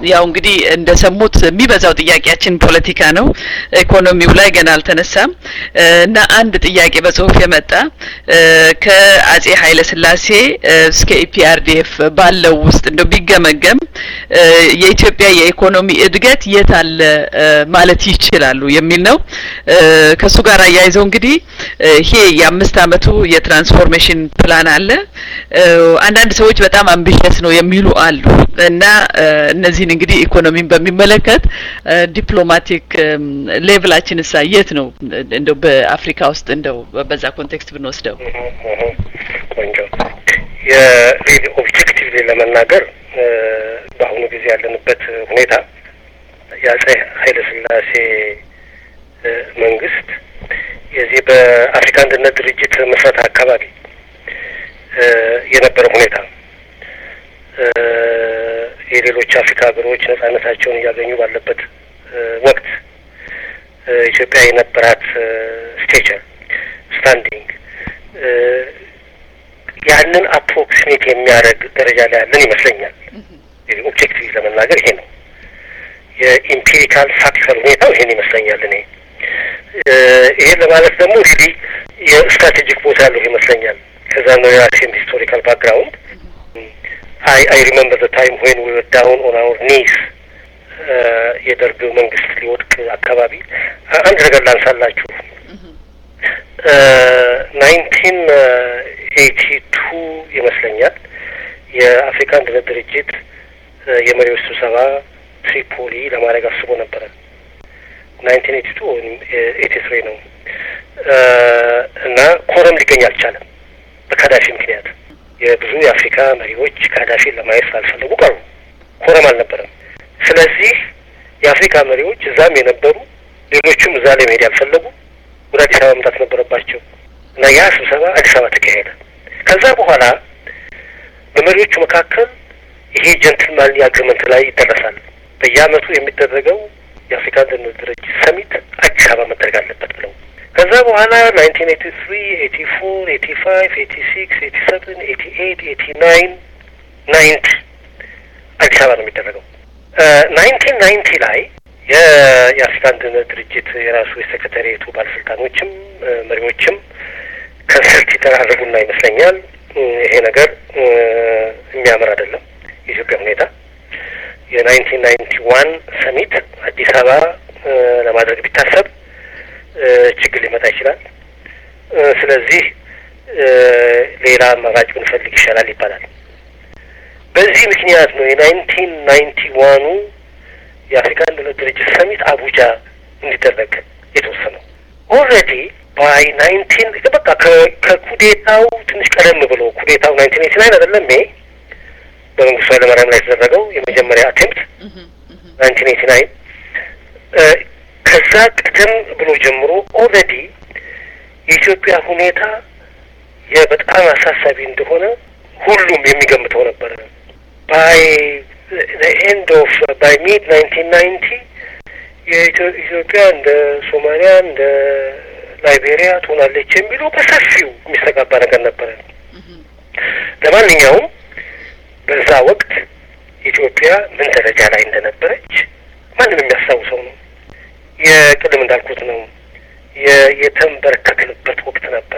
ያው እንግዲህ እንደሰሙት የሚበዛው ጥያቄያችን ፖለቲካ ነው። ኢኮኖሚው ላይ ገና አልተነሳም እና አንድ ጥያቄ በጽሁፍ የመጣ ከአጼ ኃይለ ሥላሴ እስከ ኢፒአርዲኤፍ ባለው ውስጥ እንደው ቢገመገም የኢትዮጵያ የኢኮኖሚ እድገት የት አለ ማለት ይችላሉ የሚል ነው። ከሱ ጋር አያይዘው እንግዲህ ይሄ የአምስት አመቱ የትራንስፎርሜሽን ፕላን አለ። አንዳንድ ሰዎች በጣም አምቢሽስ ነው የሚሉ አሉ እና እነዚህን እንግዲህ ኢኮኖሚን በሚመለከት ዲፕሎማቲክ ሌቭላችን እሳ የት ነው እንደው በአፍሪካ ውስጥ እንደው በዛ ኮንቴክስት ብንወስደው ቆንጆ የሪል ኦብጀክቲቭሊ ለመናገር በአሁኑ ጊዜ ያለንበት ሁኔታ የአጼ ኃይለ ሥላሴ መንግስት የዚህ በአፍሪካ አንድነት ድርጅት መስረት አካባቢ የነበረ ሁኔታ የሌሎች አፍሪካ ሀገሮች ነጻነታቸውን እያገኙ ባለበት ወቅት ኢትዮጵያ የነበራት ስቴቸር ስታንዲንግ ያንን አፕሮክሲሜት የሚያደርግ ደረጃ ላይ ያለን ይመስለኛል። ኦብጀክቲቭ ለመናገር ይሄ ነው። የኢምፒሪካል ፋክተር ሁኔታው ይሄን ይመስለኛል። እኔ ይሄን ለማለት ደግሞ ሪሊ የስትራቴጂክ ቦታ ያለው ይመስለኛል። ከዛ ነው የራሴን ሂስቶሪካል ባክግራውንድ አይ አይ ሪመምበር ዘ ታይም ዌን ዊ ወር ዳውን ኦን አወር ኒስ የደርግ መንግስት ሊወድቅ አካባቢ አንድ ነገር ላንሳላችሁ። ናይንቲን ኤይቲ ቱ ይመስለኛል የአፍሪካ አንድነት ድርጅት የመሪዎች ስብሰባ ትሪፖሊ ለማድረግ አስቦ ነበረ። ናይንቲን ኤይቲ ቱ ወይም ኤይቲ ትሪ ነው እና ኮረም ሊገኝ አልቻለም በካዳፊ ምክንያት። የብዙ የአፍሪካ መሪዎች ካዳፊን ለማየት ስላልፈለጉ ቀሩ። ኮረም አልነበረም። ስለዚህ የአፍሪካ መሪዎች እዛም የነበሩ ሌሎቹም እዛ ላይ መሄድ ያልፈለጉ ወደ አዲስ አበባ መምጣት ነበረባቸው እና ያ ስብሰባ አዲስ አበባ ተካሄደ። ከዛ በኋላ በመሪዎቹ መካከል ይሄ ጀንትልማን አግሪመንት ላይ ይደረሳል። በየአመቱ የሚደረገው የአፍሪካ አንድነት ድርጅት ሰሚት አዲስ አበባ መደረግ አለበት ብለው ከዛ በኋላ ናይንቲን ኤቲ ትሪ ኤቲ ፎር ኤቲ ፋይቭ ኤቲ ሲክስ ኤቲ ሰቨን ኤቲ ኤይት ኤቲ ናይን ናይንቲ አዲስ አበባ ነው የሚደረገው። ናይንቲን ናይንቲ ላይ የአፍሪካ አንድነት ድርጅት የራሱ የሴክሬታሪየቱ ባለስልጣኖችም መሪዎችም ከንሰልት የተደራረጉና ይመስለኛል ይሄ ነገር የሚያምር አይደለም የኢትዮጵያ ሁኔታ የናይንቲን ናይንቲ ዋን ሰሚት አዲስ አበባ ለማድረግ ቢታሰብ ችግር ሊመጣ ይችላል። ስለዚህ ሌላ አማራጭ ብንፈልግ ይሻላል ይባላል። በዚህ ምክንያት ነው የናይንቲን ናይንቲ ዋኑ የአፍሪካ አንድነት ድርጅት ሰሚት አቡጃ እንዲደረግ የተወሰነው። ኦልሬዲ ባይ ናይንቲን በቃ ከኩዴታው ትንሽ ቀደም ብሎ ኩዴታው ናይንቲን ኤቲ ናይን አይደለም ይሄ በመንግስቱ ኃይለማርያም ላይ የተደረገው የመጀመሪያ አቴምፕት ናይንቲን ኤቲ ናይን ከዛ ቀደም ብሎ ጀምሮ ኦልሬዲ የኢትዮጵያ ሁኔታ የበጣም አሳሳቢ እንደሆነ ሁሉም የሚገምተው ነበረ። ባይ ኤንድ ኦፍ ባይ ሚድ ናይንቲን ናይንቲ የኢትዮጵያ እንደ ሶማሊያ እንደ ላይቤሪያ ትሆናለች የሚለው በሰፊው የሚስተጋባ ነገር ነበረ። ለማንኛውም በዛ ወቅት ኢትዮጵያ ምን ደረጃ ላይ እንደነበረች ማንም የሚያስታውሰው ነው። የቅድም እንዳልኩት ነው የተንበረከክንበት ወቅት ነበረ።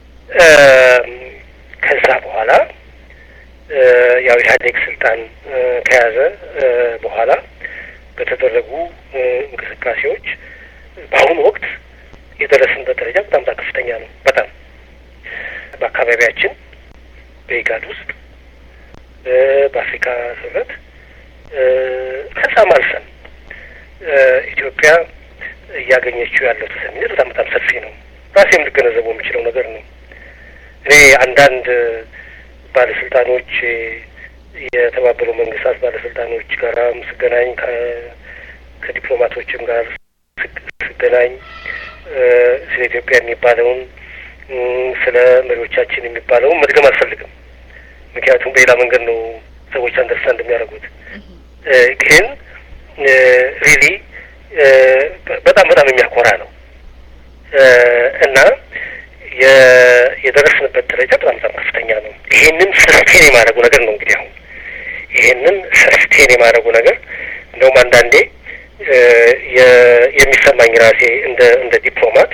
ከዛ በኋላ ያው ኢህአዴግ ስልጣን ከያዘ በኋላ በተደረጉ እንቅስቃሴዎች በአሁኑ ወቅት የደረስንበት ደረጃ በጣም በጣም ከፍተኛ ነው። በጣም በአካባቢያችን በኢጋድ ውስጥ በአፍሪካ ህብረት ከዛም አልፈን ኢትዮጵያ እያገኘችው ያለው ተሰሚነት በጣም በጣም ሰፊ ነው። ራሴም ልገነዘበው የሚችለው ነገር ነው። እኔ አንዳንድ ባለስልጣኖች የተባበሩ መንግስታት ባለስልጣኖች ጋራም ስገናኝ ከዲፕሎማቶችም ጋር ስገናኝ ስለ ኢትዮጵያ የሚባለውን ስለ መሪዎቻችን የሚባለውን መድገም አልፈልግም። ምክንያቱም በሌላ መንገድ ነው ሰዎች አንደርስታንድ የሚያደርጉት። ግን ሪሊ በጣም በጣም የሚያኮራ ነው እና የደረስንበት ደረጃ በጣም በጣም ከፍተኛ ነው። ይሄንን ሰስቴን የማድረጉ ነገር ነው እንግዲህ አሁን ይሄንን ሰስቴን የማድረጉ ነገር እንደውም አንዳንዴ የሚሰማኝ ራሴ እንደ እንደ ዲፕሎማት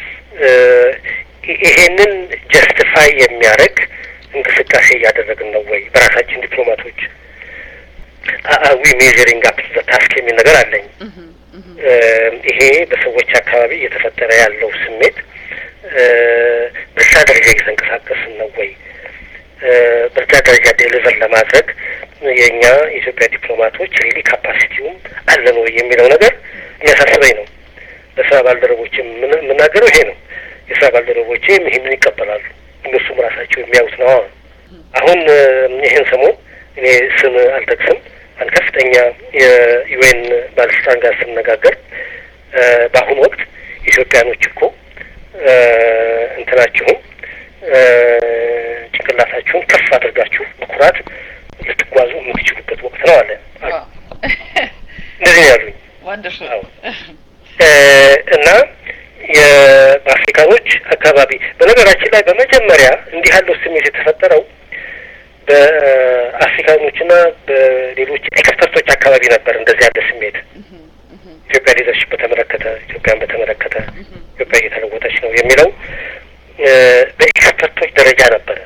ይሄንን ጀስቲፋይ የሚያደርግ እንቅስቃሴ እያደረግን ነው ወይ በራሳችን ዲፕሎማቶች አዊ ሜዥሪንግ አፕ ዘ ታስክ የሚል ነገር አለኝ። ይሄ በሰዎች አካባቢ እየተፈጠረ ያለው ስሜት በዛ ደረጃ እየተንቀሳቀስን ነው ወይ በዛ ደረጃ ዴሊቨር ለማድረግ የእኛ የኢትዮጵያ ዲፕሎማቶች ሪሊ ካፓሲቲውም አለን ወይ የሚለው ነገር የሚያሳስበኝ ነው። ለስራ ባልደረቦች የምናገረው ይሄ ነው። የስራ ባልደረቦቼም ይህንን ይቀበላሉ። እነሱም ራሳቸው የሚያዩት ነው። አሁን ይህን ሰሞን እኔ ስም አልጠቅስም አንድ ከፍተኛ የዩኤን ባለስልጣን ጋር ስነጋገር በአሁኑ ወቅት ኢትዮጵያኖች እኮ እንትናችሁን ጭንቅላታችሁን ከፍ አድርጋችሁ በኩራት ልትጓዙ የምትችሉበት ወቅት ነው አለ። እንደዚህ ነው ያሉኝ። እና በአፍሪካኖች አካባቢ በነገራችን ላይ በመጀመሪያ እንዲህ ያለው ስሜት የተፈጠረው በአፍሪካኖችና በሌሎች ኤክስፐርቶች አካባቢ ነበር። እንደዚህ ያለ ስሜት ኢትዮጵያ ሊደርሽፕ በተመለከተ ኢትዮጵያን በተመለከተ ኢትዮጵያ እየተለወጠች ነው የሚለው በኤክስፐርቶች ደረጃ ነበረ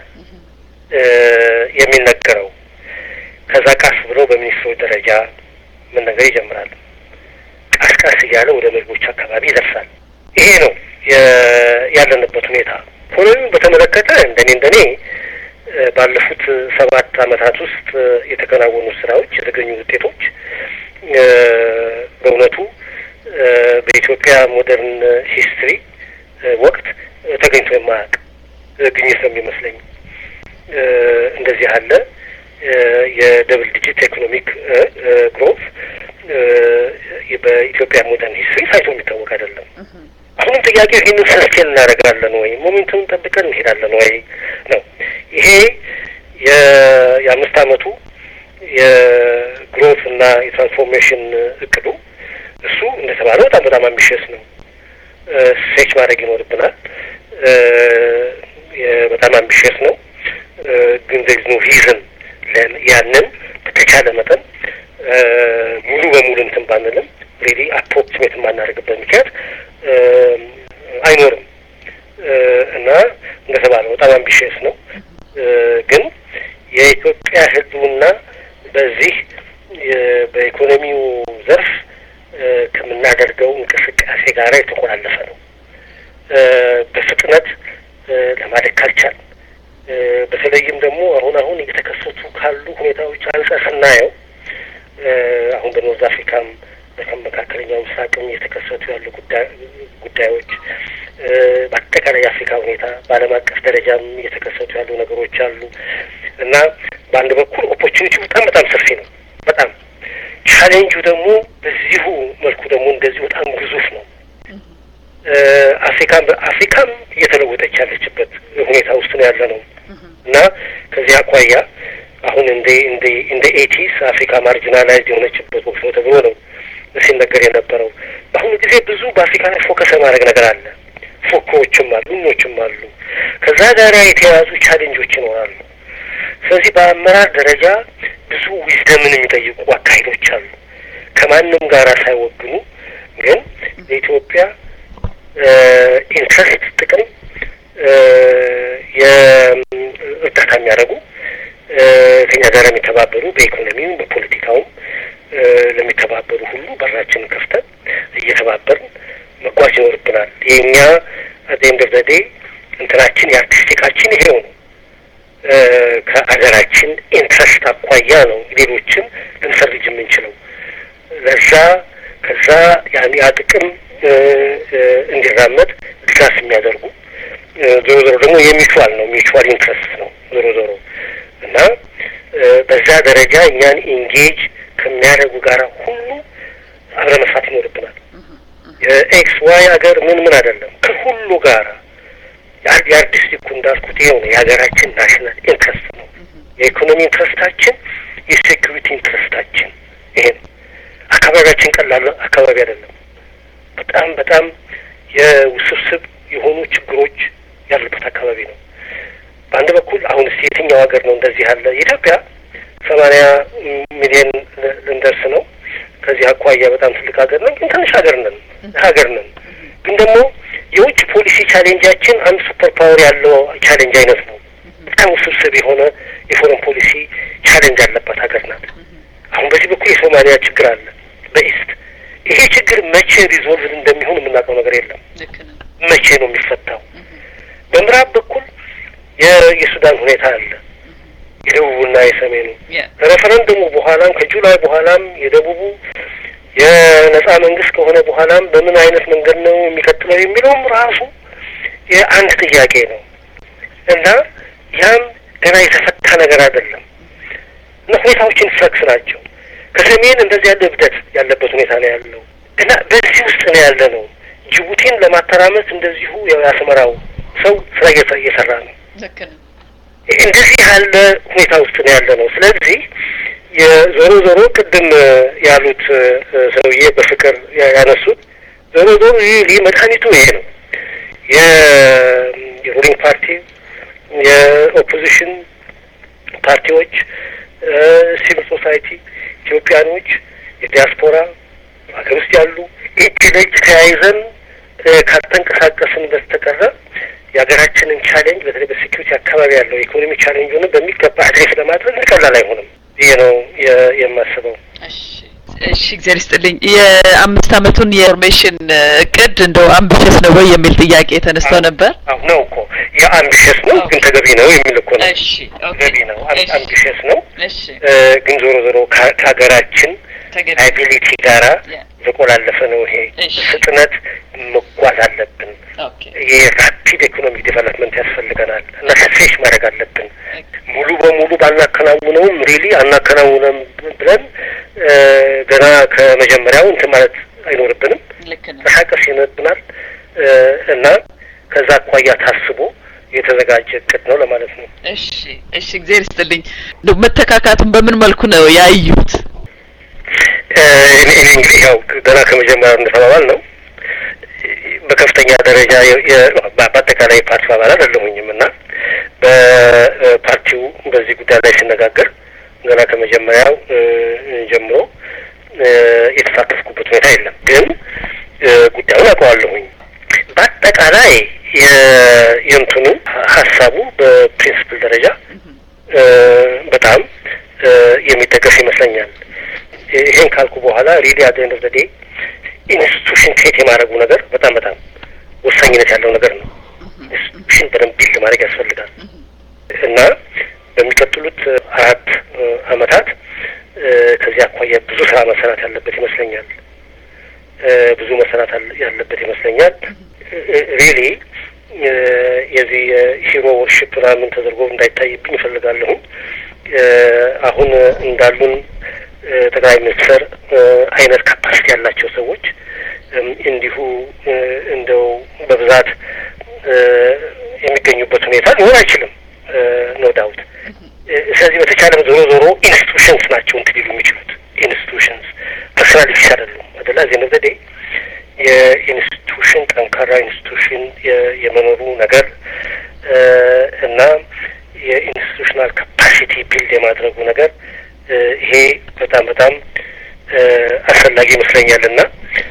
የሚነገረው። ከዛ ቃስ ብሎ በሚኒስትሮች ደረጃ መነገር ይጀምራል። ቃስ ቃስ እያለ ወደ መሪዎች አካባቢ ይደርሳል። ይሄ ነው ያለንበት ሁኔታ። ኢኮኖሚውን በተመለከተ እንደኔ እንደኔ ባለፉት ሰባት ዓመታት ውስጥ የተከናወኑ ስራዎች፣ የተገኙ ውጤቶች በእውነቱ በኢትዮጵያ ሞደርን ሂስትሪ ወቅት ተገኝቶ የማያውቅ ግኝት ነው የሚመስለኝ። እንደዚህ ያለ የደብል ዲጂት ኢኮኖሚክ ግሮት በኢትዮጵያ ሞደርን ሂስትሪ ታይቶ የሚታወቅ አይደለም። አሁንም ጥያቄው ይህንን ሰስቴን እናደርጋለን ወይ ሞሜንቱን ጠብቀን እንሄዳለን ወይ ነው። ይሄ የአምስት አመቱ የግሮት እና የትራንስፎርሜሽን እቅዱ እሱ እንደተባለው በጣም በጣም አምቢሽስ ነው። ሴች ማድረግ ይኖርብናል። በጣም አምቢሽስ ነው፣ ግን ዘግዝ ነው ሪዝን ያንን በተቻለ መጠን ሙሉ በሙሉ እንትን ባንልም ሬዲ አፕሮክሲሜት የማናደርግበት ምክንያት አይኖርም እና እንደተባለው በጣም አምቢሽስ ነው። ግን የኢትዮጵያ ሕልውና በዚህ በኢኮኖሚው ዘርፍ ከምናደርገው እንቅስቃሴ ጋር የተቆላለፈ ነው። በፍጥነት ለማደግ ካልቻል በተለይም ደግሞ አሁን አሁን እየተከሰቱ ካሉ ሁኔታዎች አንጻር ስናየው አሁን በኖርዝ አፍሪካም በመካከለኛው ምስራቅም እየተከሰቱ ያሉ ጉዳዮች በአጠቃላይ የአፍሪካ ሁኔታ በዓለም አቀፍ ደረጃም እየተከሰቱ ያሉ ነገሮች አሉ እና በአንድ በኩል ኦፖርቹኒቲ በጣም በጣም ሰፊ ነው። በጣም ቻሌንጁ ደግሞ በዚሁ መልኩ ደግሞ እንደዚሁ በጣም ግዙፍ ነው። አፍሪካም አፍሪካም እየተለወጠች ያለችበት ሁኔታ ውስጥ ነው ያለ ነው እና ከዚህ አኳያ አሁን እንደ እንደ እንደ ኤቲስ አፍሪካ ማርጂናላይዝ የሆነችበት ወቅት ነው ተብሎ ነው ሲነገር የነበረው። በአሁኑ ጊዜ ብዙ በአፍሪካ ላይ ፎከስ የማድረግ ነገር አለ። ፎኮዎችም አሉ፣ ምኖችም አሉ። ከዛ ጋር የተያያዙ ቻሌንጆች ይኖራሉ። ስለዚህ በአመራር ደረጃ ብዙ ዊዝደምን የሚጠይቁ አካሄዶች አሉ። ከማንም ጋር ሳይወግኑ ግን ለኢትዮጵያ ኢንትረስት ጥቅም የእርዳታ የሚያደርጉ ከኛ ጋር የሚተባበሩ በኢኮኖሚውም በፖለቲካውም ለሚተባበሩ ሁሉ በራችንን ከፍተን እየተባበርን መጓዝ ይኖርብናል። የእኛ አደንድ ኦፍ ዘ ዴይ እንትናችን የአርቲስቲካችን ይሄው ነው። ከአገራችን ኢንትረስት አኳያ ነው ሌሎችን ልንፈርጅ የምንችለው። ለዛ ከዛ ያን ያ ጥቅም እንዲራመድ ድጋፍ የሚያደርጉ ዞሮ ዞሮ ደግሞ የሚቹዋል ነው ሚቹዋል ኢንትረስት ነው ዞሮ ዞሮ እና በዛ ደረጃ እኛን ኢንጌጅ ከሚያደርጉ ጋር ሁሉ አብረን መስራት ይኖርብናል። የኤክስ ዋይ ሀገር ምን ምን አይደለም ከሁሉ ጋር የአርቲስቲኩ እንዳልኩት ይኸው ነው የሀገራችን ናሽናል ኢንትረስት ነው። የኢኮኖሚ ኢንትረስታችን፣ የሴኩሪቲ ኢንትረስታችን ይሄ ነው። አካባቢያችን ቀላል አካባቢ አይደለም። በጣም በጣም የውስብስብ የሆኑ ችግሮች ያሉበት አካባቢ ነው። በአንድ በኩል አሁን እስቲ የትኛው ሀገር ነው እንደዚህ ያለ? ኢትዮጵያ ሰማንያ ሚሊዮን ልንደርስ ነው። ከዚህ አኳያ በጣም ትልቅ ሀገር ነን፣ ግን ትንሽ ሀገር ነን ሀገር ነን። ግን ደግሞ የውጭ ፖሊሲ ቻሌንጃችን አንድ ሱፐር ፓወር ያለው ቻሌንጅ አይነት ነው። በጣም ውስብስብ የሆነ የፎረን ፖሊሲ ቻሌንጅ ያለባት ሀገር ናት። አሁን በዚህ በኩል የሶማሊያ ችግር አለ በኢስት ይሄ ችግር መቼ ሪዞልቭ እንደሚሆን የምናውቀው ነገር የለም። መቼ ነው የሚፈታው? በምዕራብ በኩል የሱዳን ሁኔታ አለ፣ የደቡቡና የሰሜኑ ሬፈረንደሙ በኋላም ከጁላይ በኋላም የደቡቡ የነጻ መንግስት ከሆነ በኋላም በምን አይነት መንገድ ነው የሚቀጥለው የሚለውም ራሱ የአንድ ጥያቄ ነው እና ያም ገና የተፈታ ነገር አይደለም እና ሁኔታዎችን ፍለክስ ናቸው። ከሰሜን እንደዚህ ያለ እብደት ያለበት ሁኔታ ነው ያለው እና በዚህ ውስጥ ነው ያለ ነው። ጅቡቲን ለማተራመስ እንደዚሁ የአስመራው ሰው ስራ እየሰራ ነው። እንደዚህ ያለ ሁኔታ ውስጥ ነው ያለ ነው። ስለዚህ የዞሮ ዞሮ ቅድም ያሉት ሰውዬ በፍቅር ያነሱት ዞሮ ዞሮ ይህ መድኃኒቱ ይሄ ነው። የሩሊንግ ፓርቲ የኦፖዚሽን ፓርቲዎች፣ ሲቪል ሶሳይቲ፣ ኢትዮጵያኖች፣ የዲያስፖራ ሀገር ውስጥ ያሉ እጅ ለእጅ ተያይዘን ካልተንቀሳቀስን በስተቀረ የሀገራችንን ቻሌንጅ በተለይ በሴኪሪቲ አካባቢ ያለው የኢኮኖሚ ቻሌንጅ ሆነ በሚገባ አድሬስ ለማድረግ ቀላል አይሆንም። ይሄ ነው የማስበው። እሺ እግዚአብሔር ይስጥልኝ። የአምስት አመቱን የኢንፎርሜሽን እቅድ እንደው አምቢሽስ ነው ወይ የሚል ጥያቄ ተነስቶ ነበር። አዎ ነው እኮ የአምቢሽስ ነው ግን ተገቢ ነው የሚል እኮ ነው። እሺ ተገቢ ነው፣ አምቢሽስ ነው እሺ ግን ዞሮ ዞሮ ከሀገራችን አቢሊቲ ጋራ የተቆላለፈ ነው። ይሄ ፍጥነት መጓዝ አለብን። የራፒድ ኢኮኖሚክ ዴቨሎፕመንት ያስፈልገናል እና ስትሬች ማድረግ አለብን። ሙሉ በሙሉ ባናከናውነውም ሪሊ አናከናውነም ብለን ገና ከመጀመሪያው እንትን ማለት አይኖርብንም። ተንቀሳቀስ ይኖርብናል እና ከዛ አኳያ ታስቦ የተዘጋጀ እቅድ ነው ለማለት ነው። እሺ እሺ፣ እግዚአብሔር ይስጥልኝ። መተካካቱን በምን መልኩ ነው ያዩት? እኔ እንግዲህ ያው ገና ከመጀመሪያው እንደተባባል ነው በከፍተኛ ደረጃ በአጠቃላይ ፓርቲ አባል አይደለሁኝም እና በፓርቲው በዚህ ጉዳይ ላይ ሲነጋገር ገና ከመጀመሪያው ጀምሮ የተሳተፍኩበት ሁኔታ የለም። ግን ጉዳዩን አውቀዋለሁኝ። በአጠቃላይ የእንትኑ ሀሳቡ በፕሪንስፕል ደረጃ በጣም የሚደገፍ ይመስለኛል። ይሄን ካልኩ በኋላ ሪሊ አት ኤንድ ኦፍ ዘ ዴይ ኢንስቲቱሽን ክሬት የማድረጉ ነገር በጣም በጣም ወሳኝነት ያለው ነገር ነው። ኢንስቲቱሽን በደንብ ቢልድ ማድረግ ያስፈልጋል እና በሚቀጥሉት አራት አመታት ከዚህ አኳያ ብዙ ስራ መሰራት ያለበት ይመስለኛል። ብዙ መሰራት ያለበት ይመስለኛል። ሪሊ የዚህ ሂሮ ወርሽፕ ምናምን ተደርጎ እንዳይታይብኝ ይፈልጋለሁ። አሁን እንዳሉን ጠቅላይ ሚኒስትር አይነት ካፓሲቲ ያላቸው ሰዎች እንዲሁ እንደው በብዛት የሚገኙበት ሁኔታ ሊሆን አይችልም። ኖ ዳውት። ስለዚህ በተቻለም ዞሮ ዞሮ ኢንስቲቱሽንስ ናቸው እንትን ሊሉ የሚችሉት ኢንስቲቱሽንስ ፐርሶናሊቲስ አይደሉም። አደላ ዚህ ነዘዴ የኢንስቲቱሽን ጠንካራ ኢንስቲቱሽን የመኖሩ ነገር እና የኢንስቲቱሽናል ካፓሲቲ ቢልድ የማድረጉ ነገር ይሄ በጣም በጣም አስፈላጊ ይመስለኛል እና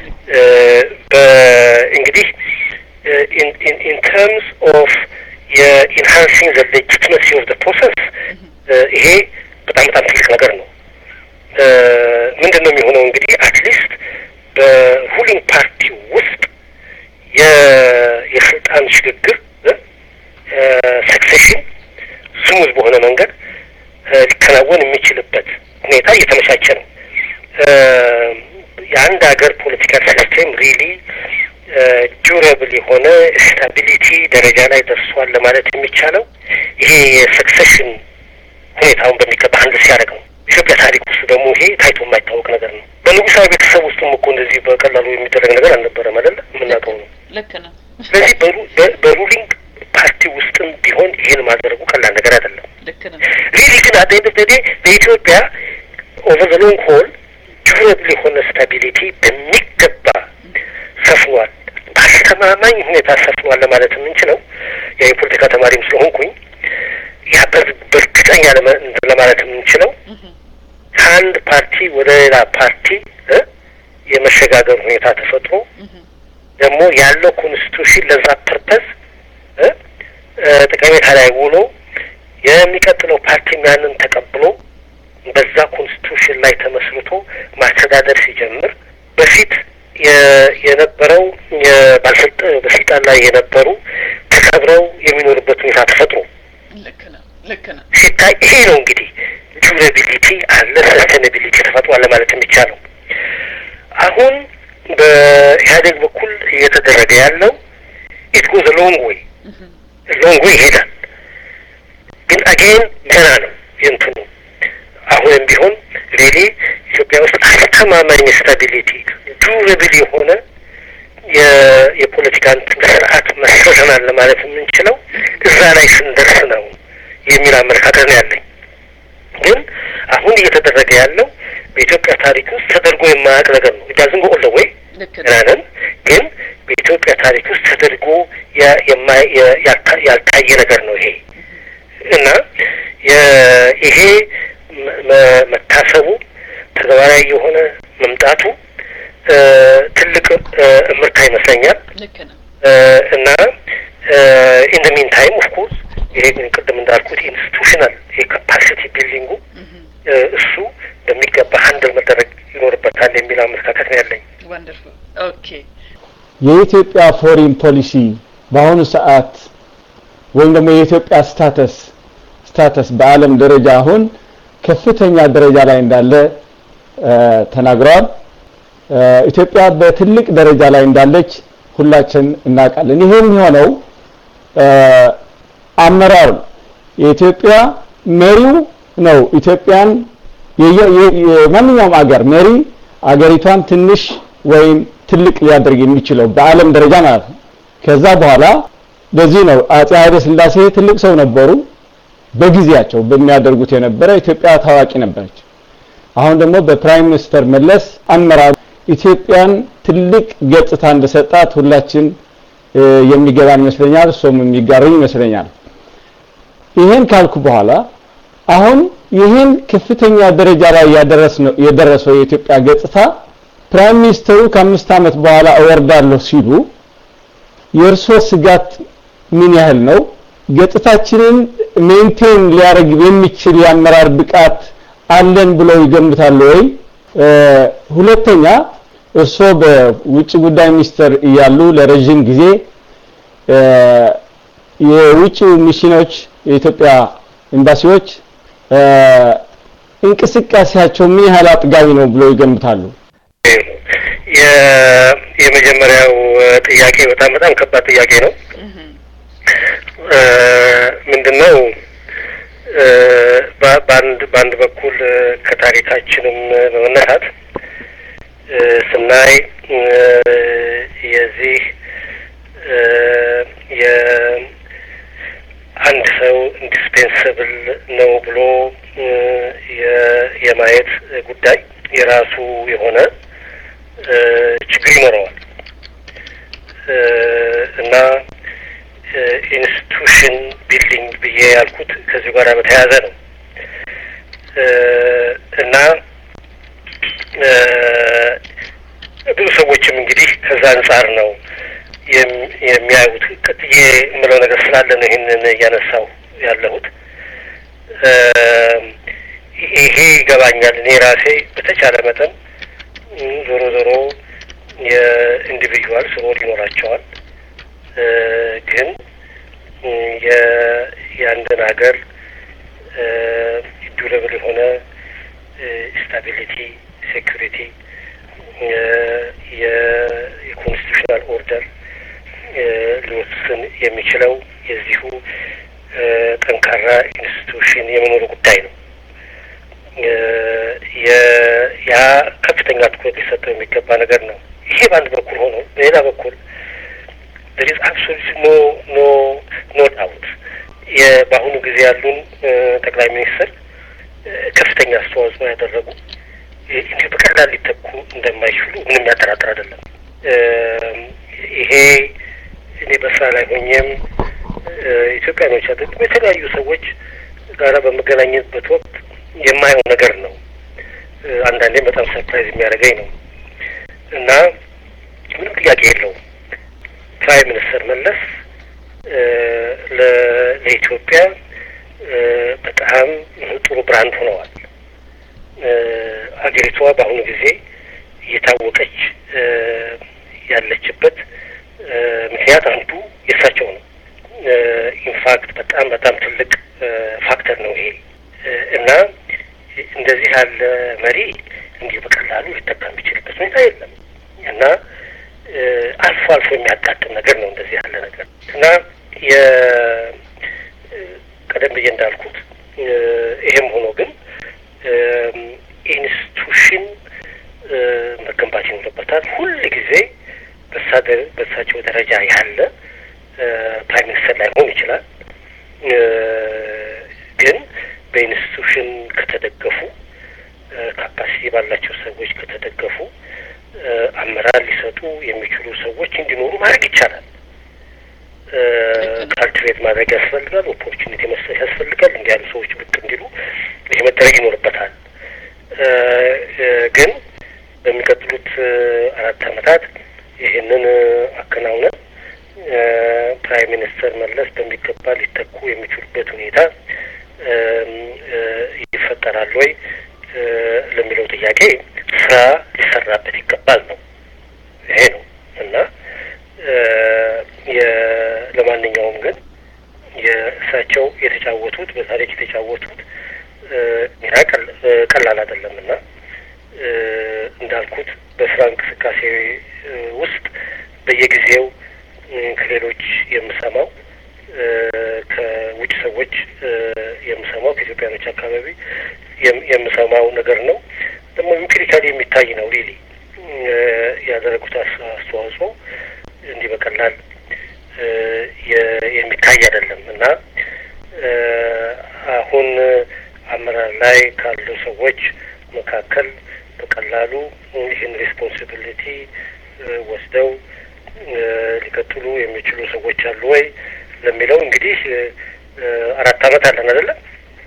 እንግዲህ ኢን ተርምስ ኦፍ የኢንሃንሲንግ ዘ ሌጂትመሲ ኦፍ ዘ ፕሮሰስ ይሄ በጣም በጣም ትልቅ ነገር ነው። ምንድን ነው የሚሆነው እንግዲህ አትሊስት በሩሊንግ ፓርቲ ውስጥ የስልጣን ሽግግር ሰክሴሽን ስሙዝ በሆነ መንገድ ሊከናወን የሚችልበት ሁኔታ እየተመቻቸ ነው። የአንድ ሀገር ፖለቲካል ሲስቴም ሪሊ ዱረብል የሆነ ስታቢሊቲ ደረጃ ላይ ደርሷል ለማለት የሚቻለው ይሄ የሰክሴሽን ሁኔታውን በሚገባ አንድ ሲያደርግ ነው። ኢትዮጵያ ታሪክ ውስጥ ደግሞ ይሄ ታይቶ የማይታወቅ ነገር ነው። በንጉሳዊ ቤተሰብ ውስጥም እኮ እንደዚህ በቀላሉ የሚደረግ ነገር አልነበረም አይደለ? የምናውቀው ነው። ልክ ነው። ስለዚህ በሩሊንግ ፓርቲ ውስጥም ቢሆን ይህን ማድረጉ ቀላል ነገር አይደለም። ልክ ነው። ሪሊ ግን አት ኤንድ ኦፍ ዘ ዴይ በኢትዮጵያ ኦቨር ዘ ሎንግ ሆል ዱረብል የሆነ ስታቢሊቲ በሚገባ ሰፍኗል። በአስተማማኝ ሁኔታ ሰፍኗል ለማለት የምንችለው ያ የፖለቲካ ተማሪም ስለሆንኩኝ ያ በእርግጠኛ ለማለት የምንችለው ከአንድ ፓርቲ ወደ ሌላ ፓርቲ የመሸጋገር ሁኔታ ተፈጥሮ ደግሞ ያለው ኮንስቲቱሽን ለዛ ፐርፐዝ ጠቀሜታ ላይ ውሎ የሚቀጥለው ፓርቲም ያንን ተቀብሎ በዛ ኮንስቲቱሽን ላይ ተመስርቶ ማስተዳደር ሲጀምር በፊት የነበረው በስልጣን ላይ የነበሩ ተከብረው የሚኖርበት ሁኔታ ተፈጥሮ ሲታይ ይሄ ነው እንግዲህ ዱራቢሊቲ አለ ሰስቴናቢሊቲ ተፈጥሯል ለማለት የሚቻለው። አሁን በኢህአዴግ በኩል እየተደረገ ያለው ኢት ጎዝ ሎንግ ዌይ ሎንግ ዌይ ይሄዳል። ግን አጌን ገና ነው የእንትኑ አሁንም ቢሆን ሬሊ ኢትዮጵያ ውስጥ አስተማማኝ ስታቢሊቲ ዱረብል የሆነ የፖለቲካ ስርዓት መስርተናል ለማለት የምንችለው እዛ ላይ ስንደርስ ነው የሚል አመለካከት ነው ያለኝ። ግን አሁን እየተደረገ ያለው በኢትዮጵያ ታሪክ ውስጥ ተደርጎ የማያውቅ ነገር ነው። ዳዝን ጎ ኦል ዘ ዌይ ናነን ግን በኢትዮጵያ ታሪክ ውስጥ ተደርጎ ያልታየ ነገር ነው ይሄ እና ይሄ መታሰቡ ተግባራዊ የሆነ መምጣቱ ትልቅ እምርታ ይመስለኛል እና ኢን ደ ሚን ታይም ኦፍ ኮርስ ይሄ ቅድም እንዳልኩት ኢንስቲቱሽናል የካፓሲቲ ቢልዲንጉ እሱ በሚገባ ሀንድል መደረግ ይኖርበታል የሚል አመለካከት ነው ያለኝ። የኢትዮጵያ ፎሪን ፖሊሲ በአሁኑ ሰዓት ወይም ደግሞ የኢትዮጵያ ስታተስ ስታተስ በዓለም ደረጃ አሁን ከፍተኛ ደረጃ ላይ እንዳለ ተናግረዋል። ኢትዮጵያ በትልቅ ደረጃ ላይ እንዳለች ሁላችን እናውቃለን። ይሄ የሚሆነው አመራሩ የኢትዮጵያ መሪው ነው ኢትዮጵያን የማንኛውም አገር መሪ አገሪቷን ትንሽ ወይም ትልቅ ሊያደርግ የሚችለው በዓለም ደረጃ ማለት ነው። ከዛ በኋላ በዚህ ነው አጼ ኃይለ ሥላሴ ትልቅ ሰው ነበሩ። በጊዜያቸው በሚያደርጉት የነበረ ኢትዮጵያ ታዋቂ ነበረች። አሁን ደግሞ በፕራይም ሚኒስተር መለስ አመራር ኢትዮጵያን ትልቅ ገጽታ እንደሰጣት ሁላችን የሚገባን ይመስለኛል። እሱም የሚጋሩኝ ይመስለኛል። ይሄን ካልኩ በኋላ አሁን ይህን ከፍተኛ ደረጃ ላይ የደረሰው የኢትዮጵያ ገጽታ ፕራይም ሚኒስተሩ ከአምስት ዓመት በኋላ እወርዳለሁ ሲሉ የእርሶ ስጋት ምን ያህል ነው? ገጽታችንን ሜንቴን ሊያደርግ የሚችል የአመራር ብቃት አለን ብለው ይገምታሉ ወይ? ሁለተኛ እርስዎ በውጭ ጉዳይ ሚኒስቴር እያሉ ለረዥም ጊዜ የውጭ ሚሽኖች የኢትዮጵያ ኤምባሲዎች እንቅስቃሴያቸው ምን ያህል አጥጋቢ ነው ብለው ይገምታሉ? የመጀመሪያው ጥያቄ በጣም በጣም ከባድ ጥያቄ ነው። ምንድነው በአንድ በአንድ በኩል ከታሪካችንም በመነሳት ስናይ የዚህ የአንድ ሰው ኢንዲስፔንሰብል ነው ብሎ የማየት ጉዳይ የራሱ የሆነ ችግር ይኖረዋል እና ኢንስቲቱሽን ቢልዲንግ ብዬ ያልኩት ከዚሁ ጋር በተያያዘ ነው እና ብዙ ሰዎችም እንግዲህ ከዛ አንጻር ነው የሚያዩት። ቀጥዬ የምለው ነገር ስላለ ነው ይህንን እያነሳው ያለሁት። ይሄ ይገባኛል። እኔ ራሴ በተቻለ መጠን ዞሮ ዞሮ የኢንዲቪጁዋልስ ሮል ይኖራቸዋል ግን የአንድን ሀገር ዱረብል የሆነ ስታቢሊቲ፣ ሴኩሪቲ፣ የኮንስቲቱሽናል ኦርደር ሊወስን የሚችለው የዚሁ ጠንካራ ኢንስቲቱሽን የመኖሩ ጉዳይ ነው። ያ ከፍተኛ ትኩረት ሊሰጠው የሚገባ ነገር ነው። ይሄ በአንድ በኩል ሆኖ በሌላ በኩል there is absolutely no no no doubt በአሁኑ ጊዜ ያሉን ጠቅላይ ሚኒስትር ከፍተኛ አስተዋጽኦ ያደረጉ እንዲሁ በቀላል ሊተኩ እንደማይችሉ ምንም ያጠራጥር አይደለም። ይሄ እኔ በስራ ላይ ሆኜም ኢትዮጵያኖች አይደለም የተለያዩ ሰዎች ጋራ በመገናኘትበት ወቅት የማየው ነገር ነው። አንዳንዴም በጣም ሰርፕራይዝ የሚያደርገኝ ነው። እና ምንም ጥያቄ የለውም ፕራይም ሚኒስተር መለስ ለኢትዮጵያ በጣም ጥሩ ብራንድ ሆነዋል። አገሪቷ በአሁኑ ጊዜ እየታወቀች ያለችበት ምክንያት አንዱ የእሳቸው ነው። ኢንፋክት በጣም በጣም ትልቅ ፋክተር ነው ይሄ እና እንደዚህ ያለ መሪ እንዲህ በቀላሉ ሊጠቃ የሚችልበት ሁኔታ የለም እና አልፎ አልፎ የሚያጋጥም ነገር ነው እንደዚህ ያለ ነገር እና ቀደም ብዬ እንዳልኩት ይሄም ሆኖ ግን ኢንስቲቱሽን መገንባት ይኖርበታል። ሁል ጊዜ በእሳቸው ደረጃ ያለ ፕራይም ሚኒስተር ላይሆን ይችላል። ግን በኢንስቲቱሽን ከተደገፉ ካፓሲቲ ባላቸው ሰዎች ከተደገፉ አመራር ሊሰጡ የሚችሉ ሰዎች እንዲኖሩ ማድረግ ይቻላል። ካልትሬት ማድረግ ያስፈልጋል። ኦፖርቹኒቲ መስጠት ያስፈልጋል። እንዲህ ያሉ ሰዎች ብቅ እንዲሉ ይህ መደረግ ይኖርበታል። ግን በሚቀጥሉት አራት ዓመታት ይህንን አከናውነን ፕራይም ሚኒስተር መለስ በሚገባ ሊተኩ የሚችሉበት ሁኔታ ይፈጠራል ወይ ለሚለው ጥያቄ ስራ ሊሰራበት ይገባል ነው። ይሄ ነው እና ለማንኛውም ግን የእሳቸው የተጫወቱት በታሪክ የተጫወቱት ሚና ቀላል አይደለም እና እንዳልኩት በስራ እንቅስቃሴ ውስጥ በየጊዜው ከሌሎች የምሰማው ከውጭ ሰዎች የምሰማው ከኢትዮጵያኖች አካባቢ የምሰማው ነገር ነው። ደግሞ ኢምፒሪካሊ የሚታይ ነው። ሪሊ ያደረጉት አስተዋጽኦ እንዲህ በቀላል የሚታይ አይደለም እና አሁን አመራር ላይ ካሉ ሰዎች መካከል በቀላሉ ይህን ሬስፖንሲቢሊቲ ወስደው ሊቀጥሉ የሚችሉ ሰዎች አሉ ወይ ለሚለው እንግዲህ አራት ዓመት አለን አይደለም?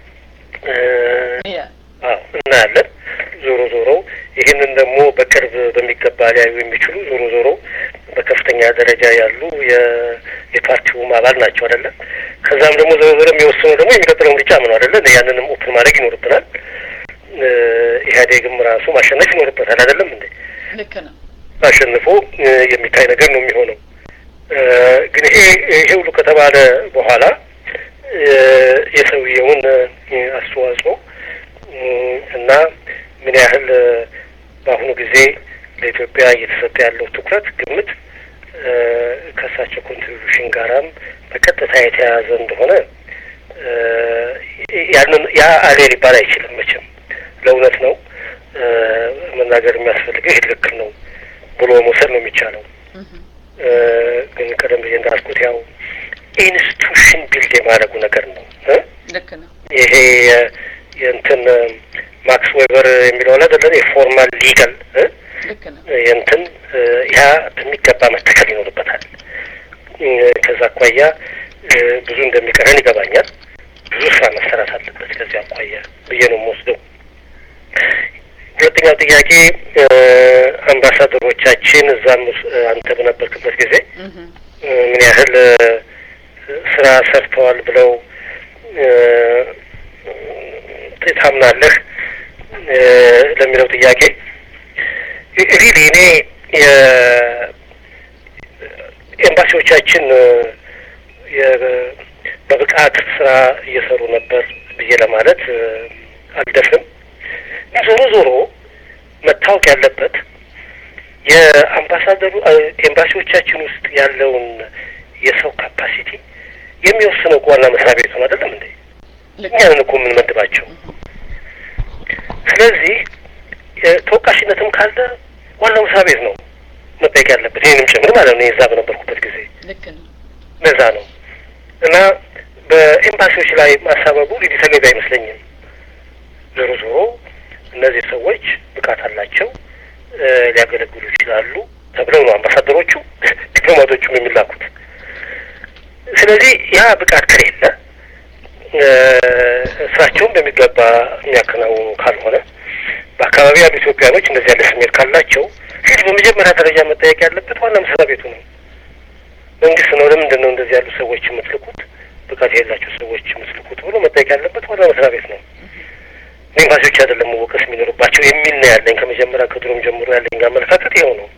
አዎ እናያለን። ዞሮ ዞሮ ይህንን ደግሞ በቅርብ በሚገባ ሊያዩ የሚችሉ ዞሮ ዞሮ በከፍተኛ ደረጃ ያሉ የፓርቲውም አባል ናቸው አይደለም? ከዛም ደግሞ ዞሮ ዞሮ የሚወስነው ደግሞ የሚቀጥለው ምርጫ ምን አይደለ? ያንንም ኦፕን ማድረግ ይኖርብናል። ኢህአዴግም ራሱ ማሸነፍ ይኖርበታል አይደለም እንዴ? ልክ ነው። አሸንፎ የሚታይ ነገር ነው የሚሆነው። ግን ይሄ ይሄ ሁሉ ከተባለ በኋላ የሰውየውን አስተዋጽኦ እና ምን ያህል በአሁኑ ጊዜ ለኢትዮጵያ እየተሰጠ ያለው ትኩረት ግምት ከእሳቸው ኮንትሪቢሽን ጋራም በቀጥታ የተያያዘ እንደሆነ ያንን ያ አሌ ሊባል አይችልም መቼም ለእውነት ነው መናገር የሚያስፈልገው ይህ ትክክል ነው ብሎ መውሰድ ነው የሚቻለው። ግን ቀደም ብዬ እንዳልኩት ያው ኢንስቲቱሽን ቢልድ የማድረጉ ነገር ነው። ልክ ነው። ይሄ የእንትን ማክስ ዌበር የሚለው ላይ አይደለም የፎርማል ሊጋል ልክ ነው። የእንትን ያ በሚገባ መተከል ይኖርበታል። ከዛ አኳያ ብዙ እንደሚቀረን ይገባኛል። ብዙ ስራ መሰራት አለበት ከዚህ አኳያ ብዬ ነው የምወስደው። ሁለተኛው ጥያቄ አምባሳደሮቻችን እዛም አንተ በነበርክበት ጊዜ ምን ያህል ስራ ሰርተዋል ብለው ታምናለህ ለሚለው ጥያቄ ሪሊ እኔ ኤምባሲዎቻችን በብቃት ስራ እየሰሩ ነበር ብዬ ለማለት አልደፍርም። ዞሮ ዞሮ መታወቅ ያለበት የአምባሳደሩ ኤምባሲዎቻችን ውስጥ ያለውን የሰው ካፓሲቲ የሚወስነው ዋና መስሪያ ቤቱ ነው አይደለም እንዴ? እኛንን እኮ የምንመድባቸው። ስለዚህ ተወቃሽነትም ካለ ዋናው መስሪያ ቤት ነው መጠየቅ ያለበት፣ ይህንም ጭምር ማለት ነው። የዛ በነበርኩበት ጊዜ ልክ ነው። ለዛ ነው እና በኤምባሲዎች ላይ ማሳበቡ ሊዲ ተገቢ አይመስለኝም። ዞሮ ዞሮ እነዚህ ሰዎች ብቃት አላቸው፣ ሊያገለግሉ ይችላሉ ተብለው ነው አምባሳደሮቹ ዲፕሎማቶቹም የሚላኩት። ስለዚህ ያ ብቃት ከሌለ ስራቸውን በሚገባ የሚያከናውኑ ካልሆነ በአካባቢ ያሉ ኢትዮጵያኖች እንደዚህ ያለ ስሜት ካላቸው ፊት ስለዚህ በመጀመሪያ ደረጃ መጠየቅ ያለበት ዋና መስሪያ ቤቱ ነው፣ መንግስት ነው። ለምንድን ነው እንደዚህ ያሉ ሰዎች የምትልኩት፣ ብቃት የሌላቸው ሰዎች የምትልኩት ብሎ መጠየቅ ያለበት ዋና መስሪያ ቤት ነው። ኤምባሲዎች አይደለም መወቀስ የሚኖርባቸው የሚል ነው ያለኝ። ከመጀመሪያ ከድሮም ጀምሮ ያለኝ አመለካከት ይኸው ነው